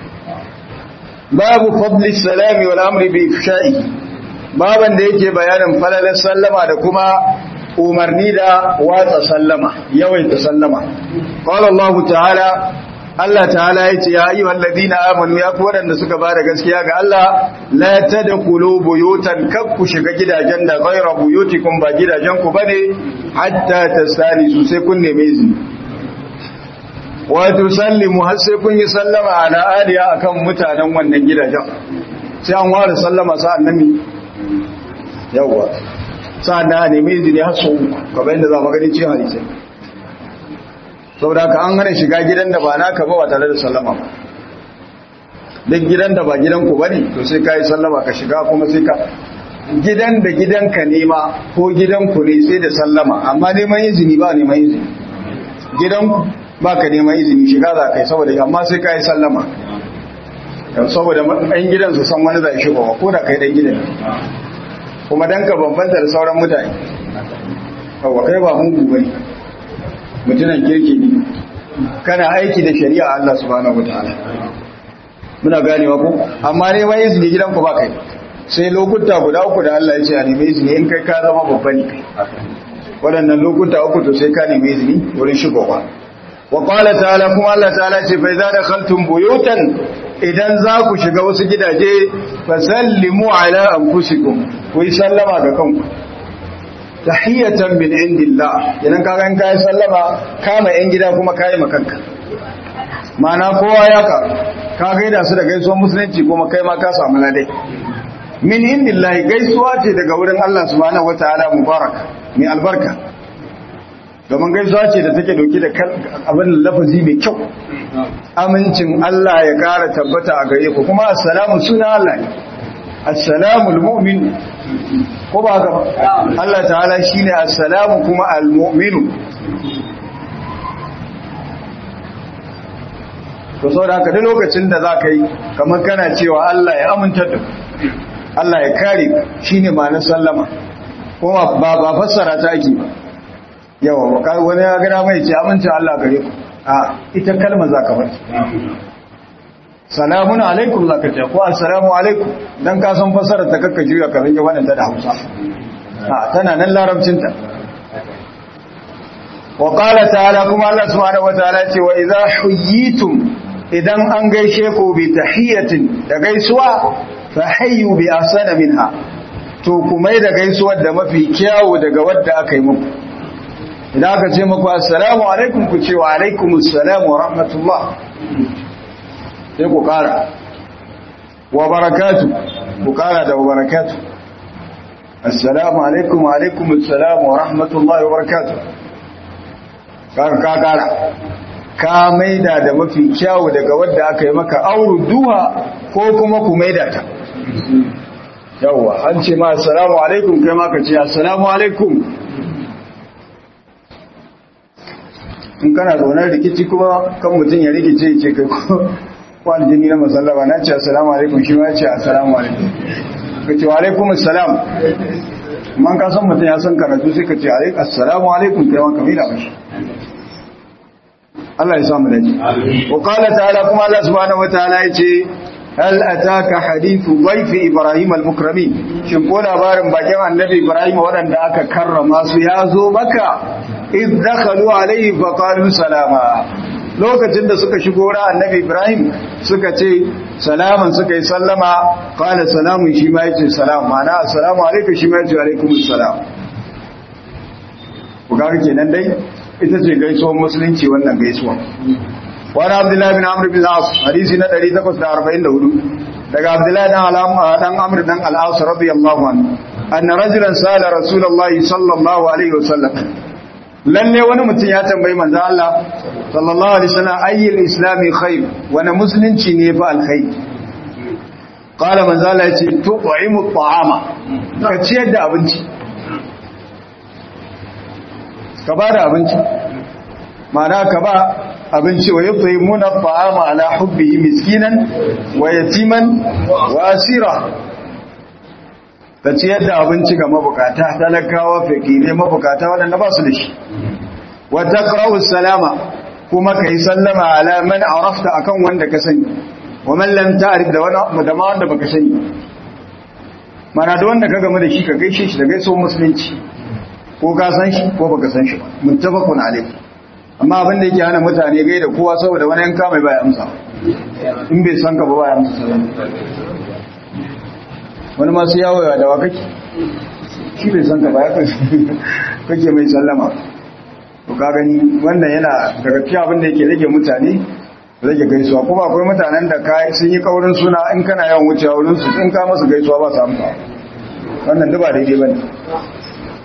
S1: babu fadli salami wal amri bi ifsha'i baban da yake bayanin falalar sallama da kuma umarni da watsa sallama yawaita sallama qala Allah ta'ala Allah ta'ala yace ya ayyuhal ladina amanu ya ku wadanda suka bada gaskiya ga Allah la tadkhulu buyutan kakku shiga gidajen da ghayra buyutikum ba gidajen ku bane hatta tasalisu sai kun neme izini wa tusallimu har sai kun yi sallama ala aliya akan mutanen wannan gidajen sai an ware sallama sa'an nan yawa sa'an da a nemi izini har sau uku kamar yadda za mu gani cikin hadisai saboda haka an hana shiga gidan da ba naka ba ba tare da sallama ba duk gidan da ba gidan ku bane to sai kai sallama ka shiga kuma sai ka gidan da gidanka nema ko gidanku ne sai da sallama amma neman izini ba neman izini gidanku ba ka neman izini shiga za ka yi saboda amma sai ka yi sallama saboda ɗan gidan su san wani zai shigowa ko da kai ɗan gidan kuma dan ka bambanta da sauran mutane kawo kai ba mugu ba ne mutunan kirki ne kana aiki da shari'a Allah subhanahu wataala muna ganewa ko amma neman izini gidanku ba kai sai lokuta guda uku da Allah ya ce a nemi izini in kai ka zama babba ne kai waɗannan lokuta uku to sai ka nemi izini wurin shigowa wa qala ta'ala kuma Allah ta'ala ce fa idza dakhaltum buyutan idan za ku shiga wasu gidaje fa sallimu ala anfusikum ku yi sallama ga kanku tahiyatan min indillah idan ka ga kai sallama kama yan gida kuma kai makanka mana kowa ya ka ka gaida su da gaisuwar musulunci kuma kai ma ka samu ladai min indillahi gaisuwa ce daga wurin Allah subhanahu wataala mubaraka mai albarka domin gaisuwa ce da take dauke da abin lafazi mai kyau amincin Allah ya kara tabbata a gare ku kuma assalamu suna Allah ne assalamu almu'min ko ba haka Allah ta'ala shine assalamu kuma almu'minu to saboda haka duk lokacin da zaka yi kamar kana cewa Allah ya aminta da Allah ya kare shi ne ma na sallama kuma ba ba fassara ta ake ba yawa ba wani ya gada mai ce amince Allah gare ku a ita kalmar za ka faɗi salamun alaikum za ka ce ko assalamu alaikum don ka san fassara ta kakka juya ka rage wannan ta da hausa a tana nan larabcinta wa qala ta'ala kuma Allah subhanahu wataala ce wa idza huyitum idan an gaishe ku bi tahiyatin da gaisuwa fahayyu bi asana minha to kuma da gaisuwar da mafi kyawu daga wadda aka yi muku idan aka ce muku assalamu alaikum ku ce wa alaikumus salam wa rahmatullah sai ku kara wa barakatu ku kara da wa barakatu assalamu alaikum wa alaikumus salam wa rahmatullah wa barakatu kaka ka kara ka maida da mafi kyawu daga wadda aka yi maka auru duha ko kuma ku maida ta yawwa an ce ma assalamu alaikum kai ma ka ce assalamu alaikum in kana zaunar rikici kuma kan mutum ya rikice ce kai ko aljini na masallaba na ce assalamu alaikum shi ma ce assalamu alaikum ka ce wa alaikum assalam man ka san mutum ya san karatu sai ka ce assalamu alaikum kai ma ka mila mashi Allah ya samu dace wa qala ta'ala kuma Allah subhanahu wataala yace hal ataka hadithu dhayfi ibrahim al-mukramin shin ko labarin bakin annabi ibrahim wadanda aka karrama su ya zo maka id dakhalu alayhi fa qalu salama lokacin da suka shigo ra annabi ibrahim suka ce salaman suka yi sallama qala salamun shi ma yace salam ma'ana assalamu alaikum shi ma yace alaikumus salam ku ga kenan dai ita ce gaisuwar musulunci wannan gaisuwa wani abdullahi bin amur bin al'as hadisi na 844 daga abdullahi dan amur dan al'as radiyallahu anhu anna rajulan sala rasulullahi sallallahu alaihi wasallam lalle wani mutum ya tambayi manzo Allah sallallahu alaihi wasallam ayyul islami khair wani musulunci ne fa alkhair qala manzo Allah yace tu'imu at'ama ka ciyar da abinci ka ba da abinci ma'ana ka ba abinci wa yadda yi muna fa'ama ala hubbihi miskinan wa yatiman wa asira ta ciyar da abinci ga mabukata talakawa fakire mabukata waɗanda ba su da shi wa taqra'u salama kuma ka yi sallama ala man arafta akan wanda ka sani wa man lam ta'rif da wani da ma wanda baka sani mana da wanda ka game da shi ka gaishe shi da gaisuwar musulunci ko ka san shi ko baka san shi ba muttafaqun alayh amma abin da yake hana mutane gai da kowa saboda wani yanka mai baya amsa in bai san ka ba baya amsa salama wani masu yawo ya dawa kake shi bai san ka ba ya kake mai sallama to ka gani wannan yana daga cikin abin da yake rage mutane rage gaisuwa kuma akwai mutanen da ka sun yi kaurin suna in kana yawan wucewa wurin su in ka masu gaisuwa ba su amsa wannan duba daidai bane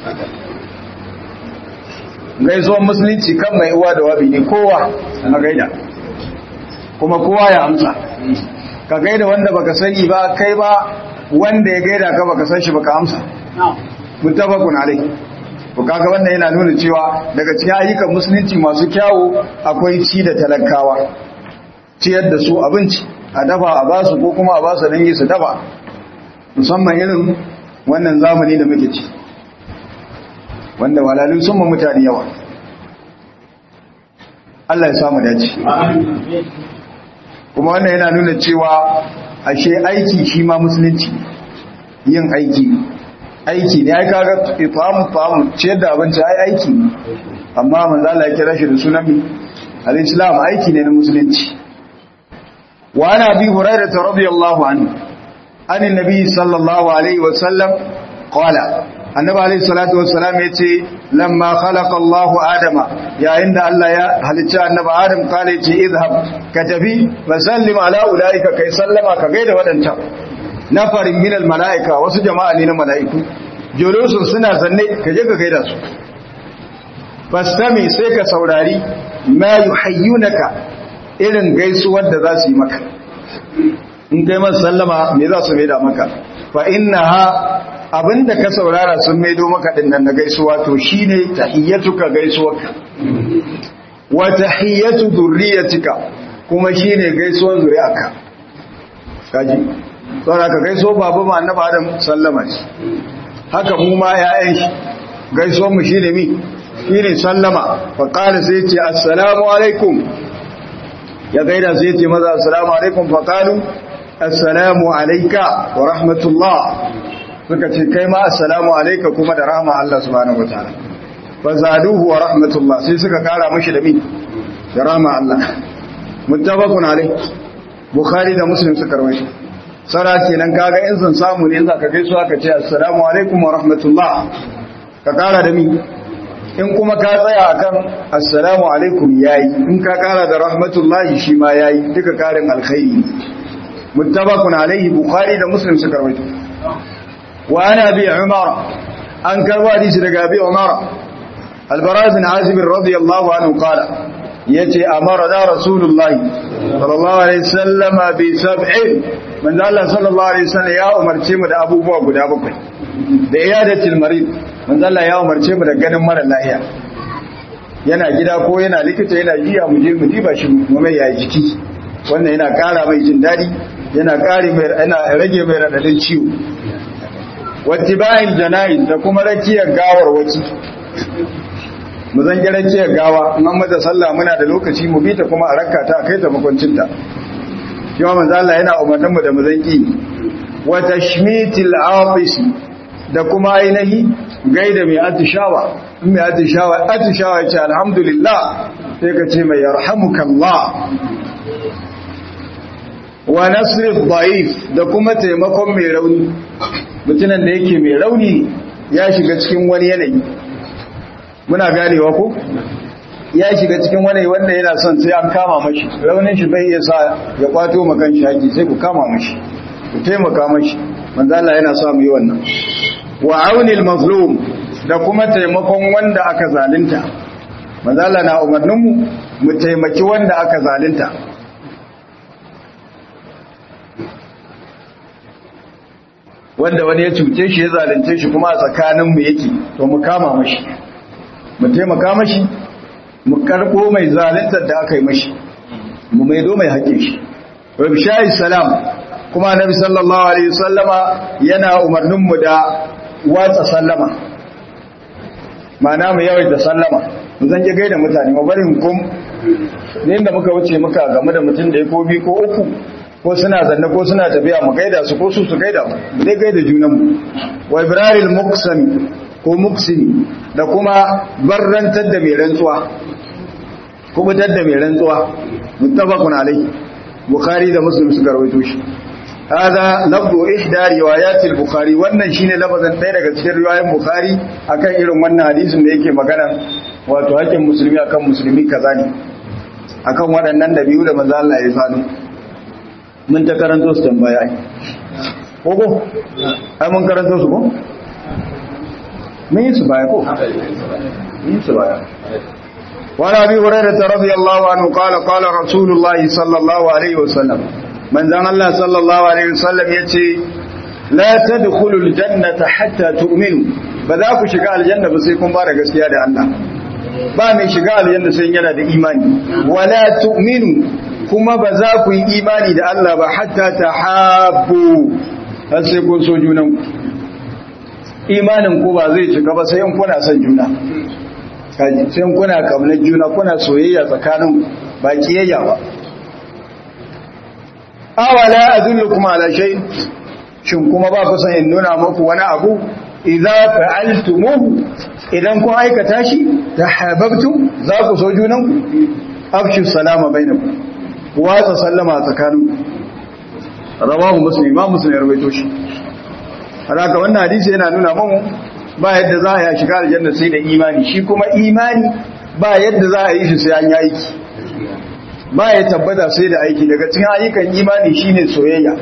S1: gaisuwan musulunci kan mai uwa da wabi ne kowa a gaida kuma kowa ya amsa ka gaida wanda baka sani ba kai ba wanda ya gaida ka baka san shi baka amsa mutabakun alai to kaga wannan yana nuna cewa daga cikin ayyukan musulunci masu kyawu akwai ci da talakawa ciyar da su abinci a dafa a basu ko kuma a basu dangi su dafa musamman irin wannan zamani da muke ci wanda walalun sun ma mutane yawa Allah ya samu dace kuma wannan yana nuna cewa ashe aiki shi ma musulunci yin aiki aiki ne ai kaga ifamu famu ciyar da abinci ai aiki ne amma manzo Allah ya kira shi da sunan al-islam aiki ne na musulunci wa ana bi hurairah radiyallahu anhu an annabi sallallahu alaihi wa sallam qala annabi alaihi salatu wa salam yace lamma khalaqa Allahu adama yayin da Allah ya halicci annabi adam kale ce izhab ka tafi fa sallim ala ulaika kai sallama ka gaida wadancan nafarin minal mala'ika wasu jama'a ne na mala'iku julusun suna zanne ka je ka gaida su fastami sai ka saurari ma yuhayyunaka irin gaisuwar da za su yi maka in kai masu sallama me za su maida maka fa innaha abinda ka saurara sun maido maka din nan na gaisuwa to shine tahiyyatuka gaisuwarka wa tahiyyatu dhurriyyatika kuma shine gaisuwar zuri'arka kaji saboda ka gaiso babu ma annabi Adam sallama shi haka mu ma ƴaƴan shi gaiso mu shine mi shine sallama fa qala sai ce assalamu alaikum ya gaida sai ce maza assalamu alaikum fa qalu assalamu alayka wa rahmatullah suka ce kai ma assalamu alayka kuma da rahma Allah subhanahu wataala fa zaduhu wa rahmatullah sai suka kara mishi da mi da rahma Allah muttafaqun alayh bukhari da muslim suka rawaito sara kenan kaga in sun samu ne za ka gaisu aka ce assalamu alaikum wa rahmatullah ka kara da mi in kuma ka tsaya akan assalamu alaikum yayi in ka kara da rahmatullah shi ma yayi duka karin alkhairi muttabaqun alaihi bukhari da muslim suka rawaito wa ana bi umar an karwa hadisi daga bi umar albara bin azib radiyallahu anhu qala yace amara da rasulullahi sallallahu alaihi wasallam bi sab'in manzo Allah sallallahu alaihi wasallam ya umarce mu da abubuwa guda bakwai da iyadatul marid manzo Allah ya umarce mu da ganin mara lafiya yana gida ko yana likita yana jiya mu je mu diba shi mu mai ya jiki wannan yana kara mai jin dadi yana kare mai yana rage mai radadin ciwo wattiba'il janaiz da kuma rakiyar gawar waci mu zan gira ce gawa in an mata sallah muna da lokaci mu bita kuma a rakka ta kai ta makwancinta shi ma manzo Allah yana umarnin mu da mu zan ki wa tashmitil afis da kuma ainihi gaida mai atishawa in mai atishawa atishawa ya ce alhamdulillah sai ka ce mai yarhamukallah wa nasri dhaif da kuma taimakon mai rauni mutumin da yake mai rauni ya shiga cikin wani yanayi muna ganewa ko ya shiga cikin wani wanda yana son sai an kama mashi raunin shi bai iya sa ya kwato makan shi haƙi sai ku kama mashi ku taimaka mashi manzo Allah yana sa mu yi wannan wa aunil mazlum da kuma taimakon wanda aka zalunta manzo Allah na umarnin mu mu taimaki wanda aka zalunta wanda wani ya cuce shi ya zalunce shi kuma a tsakaninmu yake to mu kama mashi mu taimaka mashi mu karbo mai zaluntar da aka yi mashi mu maido mai haƙe shi rabishayi salam kuma annabi sallallahu alaihi wasallama yana umarnin mu da watsa sallama ma'ana mu yawaita sallama mu zan je gaida mutane mu bari kum ne inda muka wuce muka game da mutum da ya ko bi ko uku ko suna zanne ko suna tafiya mu gaida su ko su su gaida mu dai gaida junanmu wa ibraril muqsami ko muksimi da kuma barrantar da mai rantsuwa kubutar da mai rantsuwa muttafaqun alayhi bukhari da muslim suka rawaito shi hada lafzu ihda riwayat al-bukhari wannan shine lafazin ɗaya daga cikin riwayoyin bukhari akan irin wannan hadisin da yake magana wato haƙin musulmi akan musulmi kaza ne akan waɗannan da biyu da manzo Allah ya sanu mun ta karanto su tambaya ai ko ko ai mun karanto su ko mun yi su baya ko mun yi su baya وعن ابي هريره رضي الله عنه قال قال رسول الله صلى الله عليه وسلم من ذا الله صلى الله عليه وسلم يتي لا تدخلوا الجنه حتى تؤمنوا فذا ku shiga aljanna ba sai kun fara gaskiya da Allah ba mai shiga aljanna sai yana da imani wala tu'minu kuma ba za ku yi imani da Allah ba hatta tahabbu har sai kun so junan imanin ku ba zai cika ba sai in kuna son juna kaji sai kuna kamnar juna kuna soyayya tsakanin ba kiyayya ba awala adullukum ala shay shin kuma ba ku san in nuna muku wani abu idza fa'altumuhu idan kun aikata shi tahabbtum za ku so junan ku afshu salama bainakum watsa sallama tsakanin rawahu muslim imam muslim ya rawaito shi haka wannan hadisi yana nuna mun ba yadda za a yi shiga aljanna sai da imani shi kuma imani ba yadda za a yi shi sai an yi aiki ba ya tabbata sai da aiki daga cikin ayyukan imani shine soyayya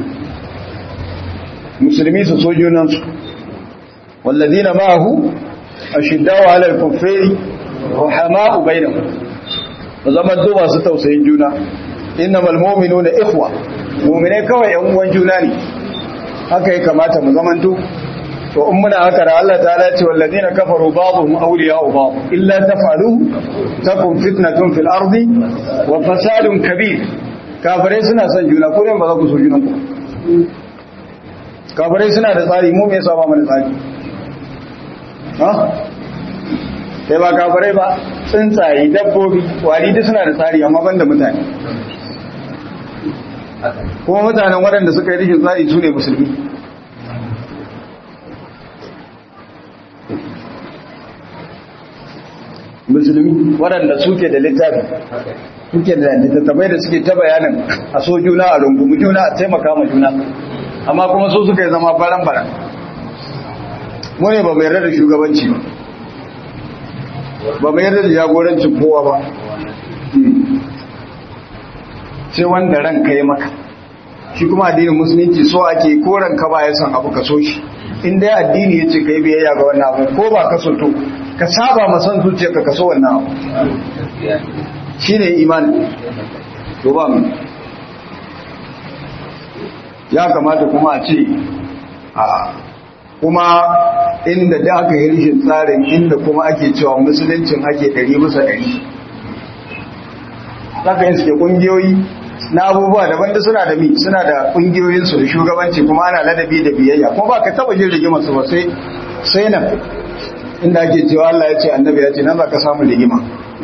S1: musulmi su so junansu walladina ma'ahu ashiddaw 'ala al-kuffari rahama'u bainahum zaman to masu tausayin juna innamal mu'minuna ikhwa mu'mine kawai yan uwan juna ne haka ya kamata mu zamanto to in muna haka da Allah ta ce wallazina kafaru ba'dhum awliya'u ba'd illa tafalu takun fitnatun fil ardi wa fasadun kabir kafirai suna son juna ko ba za ku so juna ku kafirai suna da tsari mu me yasa ba mu da tsari ha sai ba kafirai ba tsuntsaye dabbobi wari duk suna da tsari amma banda mutane kuma mutanen waɗanda suka yi rikin tsari su ne musulmi musulmi waɗanda suke da littafi suke da littattafai da suke ta bayanin a so juna a rungumi juna a taimaka ma juna amma kuma so suka yi zama baran-baran mu ne ba mai yarda da shugabanci ba ba mai yarda da jagorancin kowa ba sai wanda ranka ya maka shi kuma addinin musulunci so ake ko ranka ba ya san abu ka so shi in dai addini ya ce ka yi biyayya ga wannan abu ko ba ka so to ka saba masan zuciya ka kaso wannan abu shi ne imani to ba mu ya kamata kuma a ce a kuma inda da aka yi rishin tsarin inda kuma ake cewa musuluncin ake ɗari bisa ɗari zaka yin suke ƙungiyoyi na abubuwa daban da suna da mi suna da ƙungiyoyinsu da shugabanci kuma ana ladabi da biyayya kuma ba ka taɓa jin rigima su ba sai nan inda ake cewa Allah ya ce annabi ya ce nan za ka samu rigima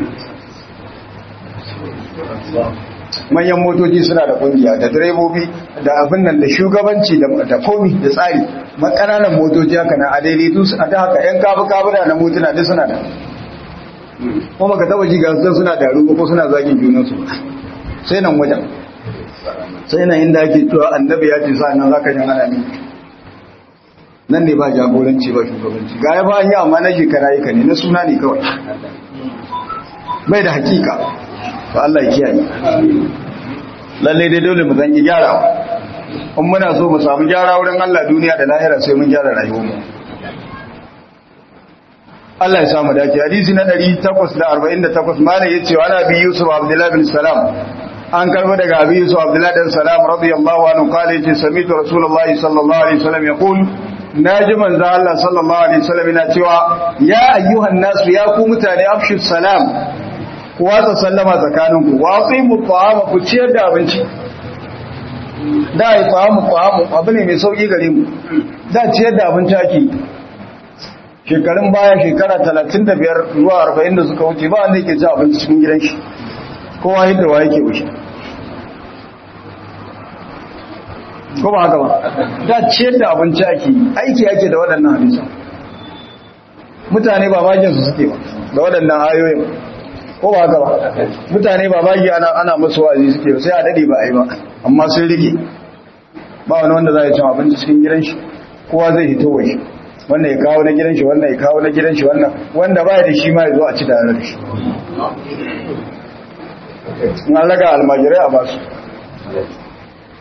S1: manyan motoci suna da kungiya da direbobi da abin nan da shugabanci da komi da tsari makananan motoci haka na adaidai duk a ta haka yan kafu kabura na motuna duk suna da kuma ka taba ji ga su suna da ruwa ko suna zagin junansu sai nan wajen sai nan inda ake cewa annabi ya ce sa nan zaka jan ana ne nan ne ba jagoranci ba shugabanci ga ya ba yi amma na shekara yi ka ne na suna ne kawai bai da hakika ba Allah ya kiyaye lalle dai dole mu zan yi gyara in muna so mu samu gyara wurin Allah duniya da lahira sai mun gyara rayuwarmu Allah ya samu dace hadisi na 848 malai yace wa Nabi Yusuf Abdullah bin Salam an karbo daga Abi Yusuf Abdullah bin Salam radiyallahu anhu kale yace sami'tu Rasulullahi sallallahu alaihi wasallam yaqul naji manzo Allah sallallahu alaihi wasallam yana cewa ya ayyuhan nasu ya ku mutane afshu salam ku watsa sallama tsakaninku watsi mu ta'ama ku ciyar da abinci da ai ta'amu ta'amu abu ne mai sauki gare mu da ciyar da abinci ake shekarun baya shekara 35 zuwa 40 da suka wuce ba wanda yake ci abinci cikin gidan shi kowa yadda wa yake wuce ko ba haka ba da ciyar da abinci ake aiki ake da waɗannan hadisa mutane ba bagin su suke ba da waɗannan ayoyin ko ba haka ba mutane ba bagi ana ana musu wa'azi suke sai a dade ba a yi ba amma sun rike ba wani wanda za ya cin abinci cikin gidan shi kowa zai hito wa shi wannan ya kawo na gidan shi wannan ya kawo na gidan shi wannan wanda ba da shi ma ya zo a ci tare da shi in an raga almajirai a basu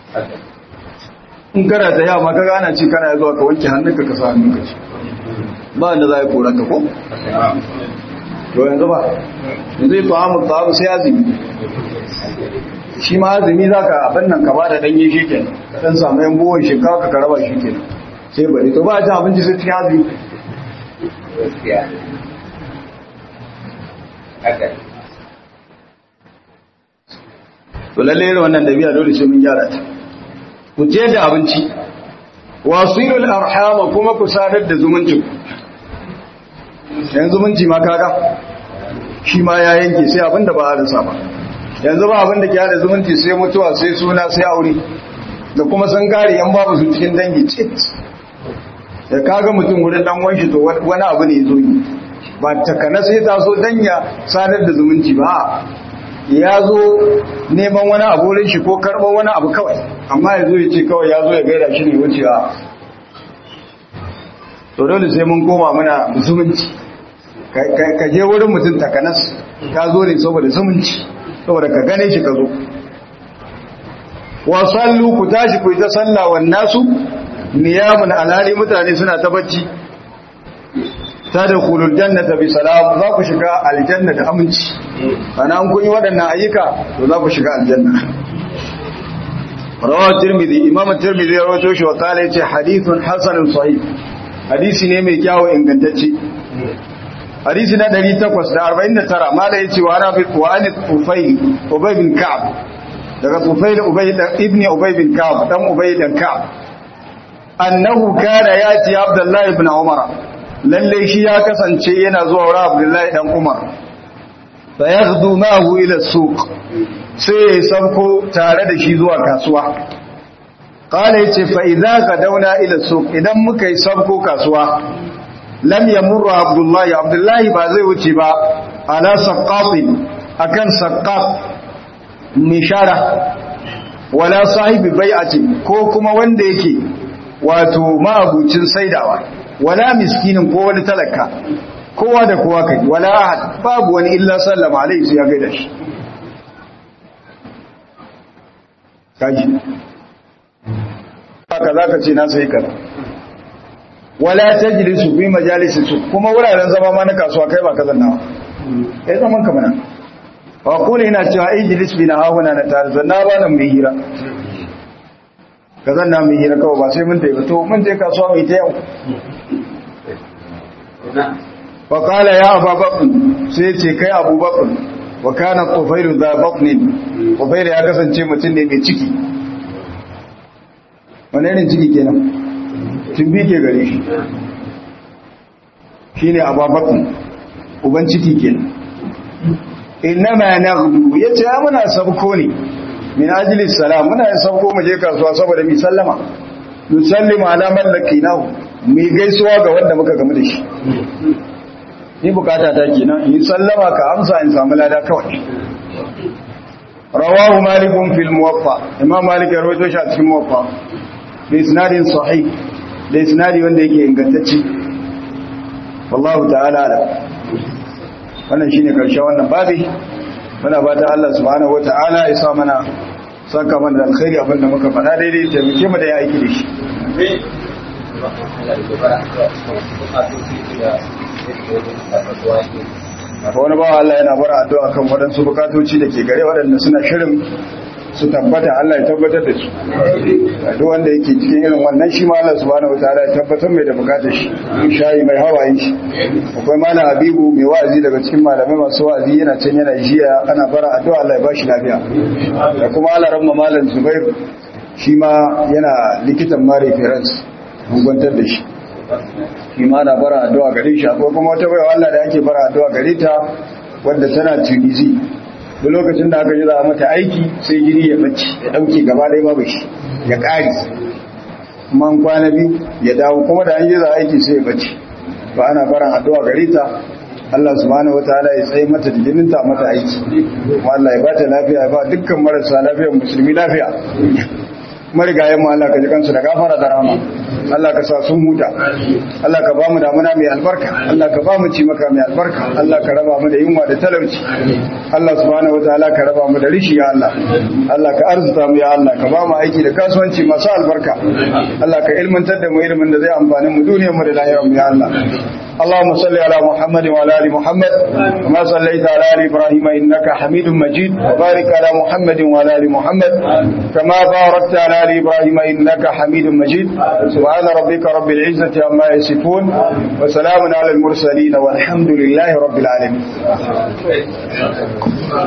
S1: in kana ta yawa kaga ana ci kana zuwa ka wanke hannunka ka sa hannunka ci ba wanda za a yi korarka ko? to yanzu ba yanzu yi tuhamu tuhamu sai azumi shi ma azumi za ka abin nan ka ba da ɗanye shi ke ɗan samu yan buwan shinkawa ka raba shi ke sai bari to ba a cin abinci sai cikin azumi
S2: gaskiya haka
S1: to lalle irin wannan dabi'a dole sai mun gyara ta ku ce da abinci wasilul arhama kuma ku sadar da zumuncin yanzu zumunci ma kaga shi ma ya yanke sai abinda ba a rasa ba yanzu ba abinda ke hada zumunci sai mutuwa sai suna sai aure da kuma san kare yan babu su cikin dangi cit da kaga mutum wurin dan wanshi to wani abu ne zo yi ba takana sai ta so danya sadar da zumunci ba ya zo neman wani abu wurin shi ko karɓar wani abu kawai amma ya zo ya ce kawai ya zo ya gaida shi ne wucewa to dole sai mun koma muna zumunci ka je wurin mutum takanas ka zo ne saboda zumunci saboda ka gane shi ka zo wa sallu ku tashi ku yi ta sallah wan nasu niyamun alhali mutane suna ta bacci tadkhulul jannata bi salam za ku shiga aljanna da aminci ana an kun yi waɗannan ayyuka to za ku shiga aljanna rawahu tirmidhi imam tirmidhi ya rawaito shi wa kala yace hadithun hasanun sahih hadisi ne mai kyawu ingantacce hadisi na 849 mala yace wa ana wa an tufayl ubay bin ka'b daga tufayl ubay ibn ubay bin ka'b dan ubay dan ka'b annahu kana yati abdullahi ibn umar lalle shi ya kasance yana zuwa wurin abdullahi dan umar fa yaghdu ma'ahu ila suq sai ya sabko tare da shi zuwa kasuwa qala yace fa idza qadawna ila suq idan muka yi sabko kasuwa lam yamurru abdullahi abdullahi ba zai wuce ba ala saqqatin akan saqqat mishara wala sahibi bai'ati ko kuma wanda yake wato ma'abucin saidawa wala miskinin ko wani talaka kowa da kowa kai wala ahad babu wani illa sallama alaihi sai ya gaida shi kaji haka zaka ce na sai kaza wala tajlisu fi majalisi su kuma wuraren zama ma na kasuwa kai ba kazan nawa eh zaman ka mana wa kula ina cewa ijlis bi na hauna na tare zanna ba nan mai hira kazan na mai hira kawai ba sai mun tafi to mun je kasuwa mai ta yau fa qala ya aba bakr sai ce kai abu bakr wa kana qufairu za baknin qufairu ya kasance mutum ne mai ciki wani irin ciki kenan tumbi ke gare shi shine aba bakr uban ciki kenan innama naghdu yace muna sabko ne min ajli salam muna yin sabko mu je kasuwa saboda mi sallama nusallimu ala man lakinahu mu gaisuwa ga wanda muka gamu da shi ni bukata ta kenan in sallama ka amsa in samu lada kawai rawahu malikun fil muwaffa imam malik ya rawaito shi a cikin muwaffa bi isnadin sahih da isnadi wanda yake ingantacce wallahu ta'ala ala wannan shine karshen wannan babi muna fatan Allah subhanahu wataala ya sa mana saka mana da alkhairi abinda muka faɗa daidai taimake mu da ya aiki da shi wani bawa Allah yana bara addu'a kan waɗansu bukatoci da ke gare waɗanda suna shirin su tabbata Allah ya tabbatar da su duk wanda yake cikin irin wannan shi ma Allah subhanahu wataala ya tabbatar mai da bukatar shi shayi mai hawayen shi akwai malam Habibu mai wa'azi daga cikin malamai masu wa'azi yana can yana jiya ana bara addu'a Allah ya bashi lafiya da kuma Allah ramma malam Zubair shi ma yana likitan mare reference mun gwantar da shi shi ma na bara addu'a gare shi akwai kuma wata baiwa Allah da ake bara addu'a gare ta wanda tana Tunisi duk lokacin da aka ji za a mata aiki sai jini ya bacci ya dauke gaba ɗaya babu shi ya ƙari man kwana biyu ya dawo kuma da an yi za a aiki sai ya bacci ba ana baran addu'a gare ta Allah subhanahu wataala ya tsaye mata da jinin ta mata aiki kuma Allah ya bata lafiya ya ba dukkan marasa lafiyar musulmi lafiya marigayen mu Allah ka ji kansu da gafara da rahama Allah ka sa sun huta Allah ka ba mu damuna mai albarka Allah ka ba mu ci maka mai albarka Allah ka raba mu da yunwa da talauci Allah subhanahu wataala ka raba mu da rishi ya Allah Allah ka arzuta mu ya Allah ka ba mu aiki da kasuwanci masu albarka Allah ka ilmantar da mu ilimin da zai amfani mu duniyar mu da lahiyar mu ya Allah اللهم صل على محمد وعلى ال محمد كما صليت على ال ابراهيم انك حميد مجيد وبارك على محمد وعلى ال محمد كما باركت على ال ابراهيم انك حميد مجيد سبحان ربك رب العزه عما يصفون وسلام على المرسلين والحمد لله رب العالمين